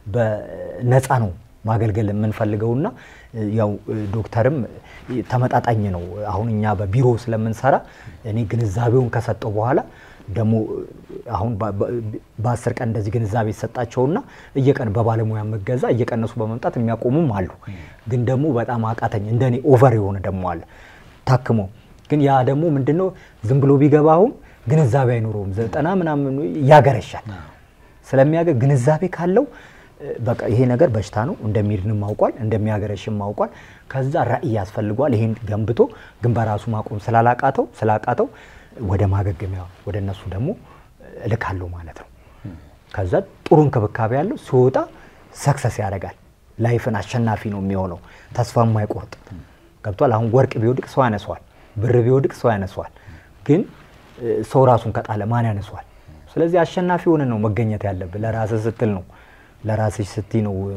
በነፃ ነው ማገልገል የምንፈልገውና እ፣ ያው እ፣ ዶክተርም እ፣ ተመጣጣኝ ነው። አሁን እኛ በቢሮ ስለምንሰራ እኔ ግንዛቤውን ከሰጠው በኋላ ደግሞ አሁን በ- በ- በአስር ቀን እንደዚህ ግንዛቤ ይሰጣቸውና እየቀን በባለሙያ መገዛ እየቀነሱ በመምጣት የሚያቆሙም አሉ። ግን ደግሞ በጣም አቃተኝ እንደኔ ኦቨር የሆነ ደግሞ አለ ታክሞ ግን ያ ደግሞ ምንድነው ዝም ብሎ ቢገባ አሁን ግንዛቤ አይኖረውም። ዘጠና ምናምን ያገረሻል። ስለሚያገር ግንዛቤ ካለው እ፣ በቃ ይሄ ነገር በሽታ ነው እንደሚድንም አውቋል፣ እንደሚያገረሽም አውቋል። ከዛ ራዕይ ያስፈልገዋል። ይሄን ገንብቶ ግን በራሱ ማቆም ስላላቃተው ስላቃተው ወደ ማገገሚያ ወደ እነሱ ደግሞ እልካለሁ ማለት ነው። ከዛ ጥሩ እንክብካቤ ያለው ሲወጣ ሰክሰስ ያደርጋል። ላይፍን አሸናፊ ነው የሚሆነው። ተስፋ የማይቆርጥ ገብቷል። አሁን ወርቅ ቢወድቅ ሰው ያነሷል፣ ብር ቢወድቅ ሰው ያነሷል። ግን እ፣ ሰው ራሱን ከጣለ ማን ያነሷል? ስለዚህ አሸናፊ ሆነ ነው መገኘት ያለብን። ለራስህ ስትል ነው ለራስሽ ስቲ ነው እ፣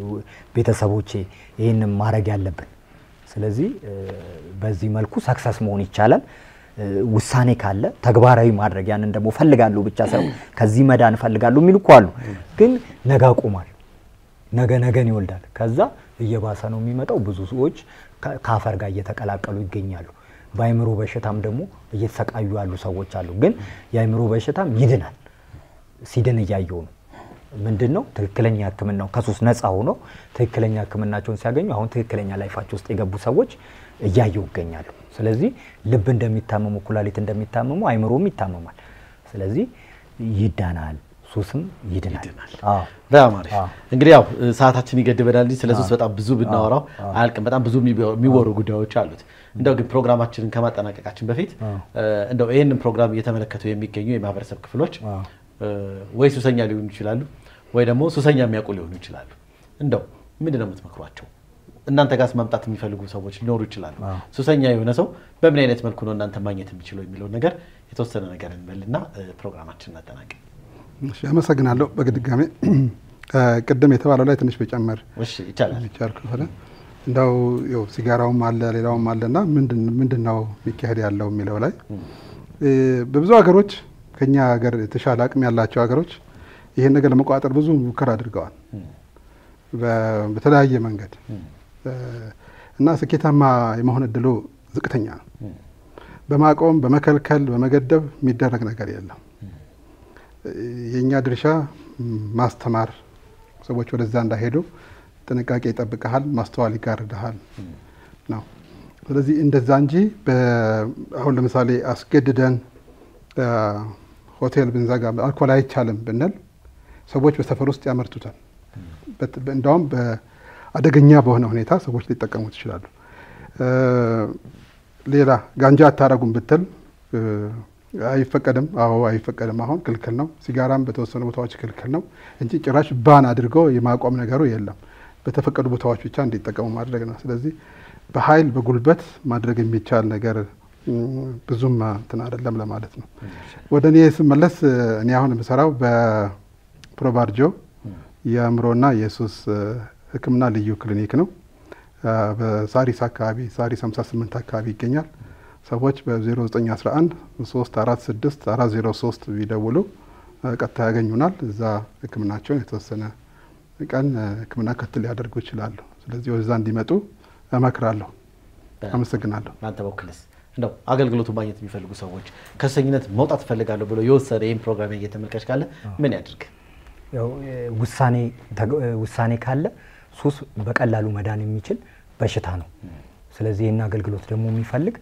ቤተሰቦቼ ይህንን ማድረግ ያለብን። ስለዚህ እ፣ በዚህ መልኩ ሰክሰስ መሆን ይቻላል። እ፣ ውሳኔ ካለ ተግባራዊ ማድረግ ያንን ደግሞ ፈልጋለሁ ብቻ ሳይሆን ከዚህ መዳን እፈልጋለሁ የሚሉ እኮ አሉ። ግን ነገ አቁማል ነገ ነገን ይወልዳል። ከዛ እየባሰ ነው የሚመጣው። ብዙ ሰዎች ከ- ከአፈር ጋር እየተቀላቀሉ ይገኛሉ። በአይምሮ በሽታም ደግሞ እየተሰቃዩ ያሉ ሰዎች አሉ። ግን የአይምሮ በሽታም ይድናል። ሲድን እያየው ነው። ምንድን ነው ትክክለኛ ሕክምናው ከሱስ ነፃ ሆኖ ትክክለኛ ሕክምናቸውን ሲያገኙ አሁን ትክክለኛ ላይፋቸው ውስጥ የገቡ ሰዎች እያየው ይገኛሉ። ስለዚህ ልብ እንደሚታመሙ፣ ኩላሊት እንደሚታመሙ አይምሮም ይታመማል። ስለዚህ ይዳናል፣ ሱስም ይድናል። አዎ። በጣም አሪፍ አዎ። እንግዲህ ያው እ፣ ሰዓታችን ይገድበናል እንጂ ስለ ሱስ በጣም ብዙ ብናወራው አያልቅም። በጣም ብዙ የሚወ- የሚወሩ ጉዳዮች አሉት። እንደው ግን ፕሮግራማችንን ከማጠናቀቃችን በፊት እ፣ እንደው ይህንን ፕሮግራም እየተመለከቱ የሚገኙ የማህበረሰብ ክፍሎች እ፣ ወይ ሱሰኛ ሊሆኑ ይችላሉ፣ ወይ ደግሞ ሱሰኛ የሚያውቁ ሊሆኑ ይችላሉ። እንደው ምንድን ነው የምትመክሯቸው? እናንተ ጋር መምጣት የሚፈልጉ ሰዎች ሊኖሩ ይችላሉ። ሱሰኛ የሆነ ሰው በምን አይነት መልኩ ነው እናንተ ማግኘት የሚችለው የሚለውን ነገር የተወሰነ ነገር እንበልና እ፣ ፕሮግራማችንን እናጠናቅቅ። እሺ፣ አመሰግናለሁ። በድጋሜ ቅድም የተባለው ላይ ትንሽ በጨመር እሺ ይቻላል። የሚቻል ከሆነ እንዳው ያው ሲጋራውም አለ ሌላውም አለና ምንድን ምንድን ነው የሚካሄድ ያለው የሚለው ላይ እ፣ በብዙ ሀገሮች ከኛ ሀገር የተሻለ አቅም ያላቸው ሀገሮች ይሄን ነገር ለመቆጣጠር ብዙ ሙከራ አድርገዋል በ- በተለያየ መንገድ እ፣ እና ስኬታማ የመሆን እድሉ ዝቅተኛ ነው። በማቆም በመከልከል በመገደብ የሚደረግ ነገር የለም። የእኛ ድርሻ ም፣ ማስተማር፣ ሰዎች ወደዛ እንዳይሄዱ ጥንቃቄ ይጠብቀሃል፣ ማስተዋል ይጋርድሃል ነው። ስለዚህ እንደዛ እንጂ በ- አሁን ለምሳሌ አስገድደን አ፣ ሆቴል ብንዘጋ አልኮል አይቻልም ብንል ሰዎች በሰፈር ውስጥ ያመርቱታል። በት- በ- እንዳውም በአደገኛ በሆነ ሁኔታ ሰዎች ሊጠቀሙት ይችላሉ። እ፣ ሌላ ጋንጃ አታረጉም ብትል እ፣ አይፈቀድም። አዎ አይፈቀድም። አሁን ክልክል ነው። ሲጋራም በተወሰኑ ቦታዎች ክልክል ነው እንጂ ጭራሽ ባን አድርገው የማቆም ነገሩ የለም። በተፈቀዱ ቦታዎች ብቻ እንዲጠቀሙ ማድረግ ነው። ስለዚህ በኃይል በጉልበት ማድረግ የሚቻል ነገር ብዙም እንትን አይደለም ለማለት ነው። ወደ እኔ ስመለስ እኔ አሁን የምሰራው በፕሮባርጆ የአእምሮና የሱስ ሕክምና ልዩ ክሊኒክ ነው። በሳሪስ አካባቢ ሳሪስ 58 አካባቢ ይገኛል። ሰዎች በ0911 346 403 ቢደውሉ ቀጥታ ያገኙናል። እዛ ሕክምናቸውን የተወሰነ ቀን ሕክምና ክትል ሊያደርጉ ይችላሉ። ስለዚህ ወደዛ እንዲመጡ እመክራለሁ። አመሰግናለሁ። በአንተ በኩልስ እንደው አገልግሎቱ ማግኘት የሚፈልጉ ሰዎች ከሱሰኝነት መውጣት እፈልጋለሁ ብሎ የወሰደ ይህን ፕሮግራም እየተመልካች ካለ ምን ያድርግ? ያው ውሳኔ ውሳኔ ካለ ሱስ በቀላሉ መዳን የሚችል በሽታ ነው። ስለዚህ ይህን አገልግሎት ደግሞ የሚፈልግ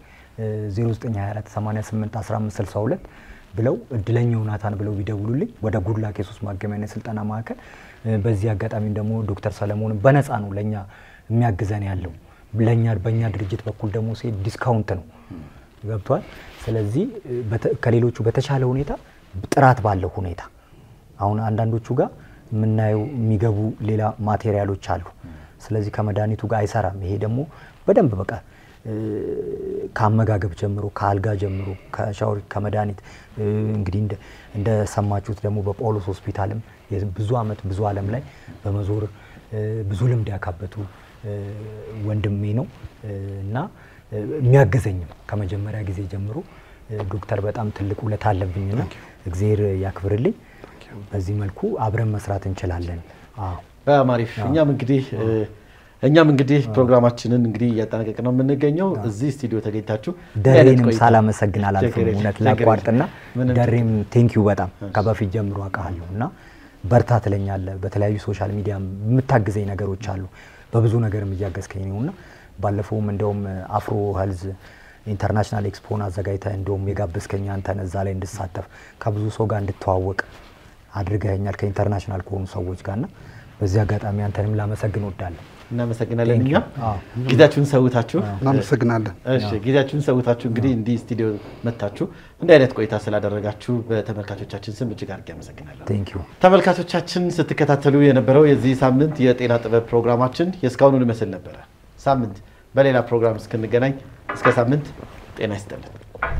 0924881562 ብለው እድለኛው ናታን ብለው ቢደውሉልኝ ወደ ጉድላክ የሱስ ማገሚያና የስልጠና ማዕከል። በዚህ አጋጣሚ ደግሞ ዶክተር ሰለሞን በነፃ ነው ለእኛ የሚያግዘን ያለው ለእኛ በእኛ ድርጅት በኩል ደግሞ ሴት ዲስካውንት ነው ገብቷል። ስለዚህ ከሌሎቹ በተሻለ ሁኔታ ጥራት ባለው ሁኔታ አሁን አንዳንዶቹ ጋር የምናየው የሚገቡ ሌላ ማቴሪያሎች አሉ። ስለዚህ ከመድኃኒቱ ጋር አይሰራም። ይሄ ደግሞ በደንብ በቃ ከአመጋገብ ጀምሮ ከአልጋ ጀምሮ ከሻወር ከመድኃኒት እንግዲህ እንደሰማችሁት ደግሞ በጳውሎስ ሆስፒታልም ብዙ ዓመት ብዙ ዓለም ላይ በመዞር ብዙ ልምድ ያካበቱ ወንድሜ ነው እና የሚያግዘኝም ከመጀመሪያ ጊዜ ጀምሮ ዶክተር በጣም ትልቅ ውለታ አለብኝና እግዜር ያክብርልኝ። በዚህ መልኩ አብረን መስራት እንችላለን። አዎ በጣም አሪፍ። እኛም እንግዲህ እኛም እንግዲህ ፕሮግራማችንን እንግዲህ እያጠናቀቅ ነው የምንገኘው። እዚህ ስቱዲዮ ተገኝታችሁ ደሬንም ሳላመሰግን አላልፍም። እውነት ላቋርጥና ደሬም ቴንኪዩ በጣም ከበፊት ጀምሮ አውቃለሁ እና በርታ ትለኛለህ። በተለያዩ ሶሻል ሚዲያ የምታግዘኝ ነገሮች አሉ። በብዙ ነገርም እያገዝከኝ ነው እና ባለፈውም እንደውም አፍሮ ሄልዝ ኢንተርናሽናል ኤክስፖን አዘጋጅተህ እንደውም የጋበዝከኝ አንተን እዛ ላይ እንድሳተፍ ከብዙ ሰው ጋር እንድተዋወቅ አድርገኸኛል ከኢንተርናሽናል ከሆኑ ሰዎች ጋርና በዚህ አጋጣሚ አንተንም ላመሰግን ወዳለሁ። እናመሰግናለን። እኛም ጊዜያችሁን ሰውታችሁ እናመሰግናለን። እሺ ጊዜያችሁን ሰውታችሁ እንግዲህ እንዲህ ስቱዲዮ መታችሁ እንዲህ አይነት ቆይታ ስላደረጋችሁ በተመልካቾቻችን ስም እጅግ አድርጌ አመሰግናለሁ። ቴንክ ዩ ተመልካቾቻችን ስትከታተሉ የነበረው የዚህ ሳምንት የጤና ጥበብ ፕሮግራማችን የእስካሁኑን ይመስል ነበረ። ሳምንት በሌላ ፕሮግራም እስክንገናኝ እስከ ሳምንት ጤና ይስጥልን።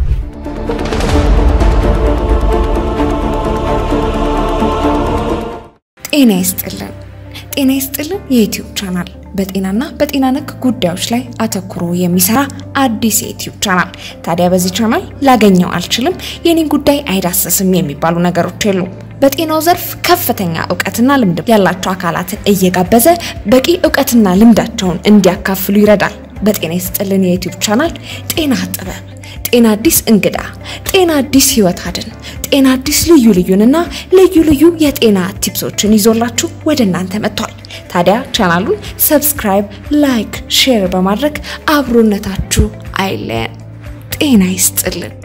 ጤና ይስጥልን። ጤና ይስጥልን የዩትዩብ ቻናል በጤናና በጤና ነክ ጉዳዮች ላይ አተኩሮ የሚሰራ አዲስ የዩትዩብ ቻናል። ታዲያ በዚህ ቻናል ላገኘው አልችልም፣ የኔን ጉዳይ አይዳሰስም የሚባሉ ነገሮች የሉም። በጤናው ዘርፍ ከፍተኛ እውቀትና ልምድ ያላቸው አካላትን እየጋበዘ በቂ እውቀትና ልምዳቸውን እንዲያካፍሉ ይረዳል። በጤና ይስጥልን የዩትዩብ ቻናል ጤና ጥበብ፣ ጤና አዲስ እንግዳ፣ ጤና አዲስ ህይወት አድን፣ ጤና አዲስ ልዩ ልዩንና ልዩ ልዩ የጤና ቲፕሶችን ይዞላችሁ ወደ እናንተ መጥቷል። ታዲያ ቻናሉን ሰብስክራይብ፣ ላይክ፣ ሼር በማድረግ አብሮነታችሁ አይለየን። ጤና ይስጥልን።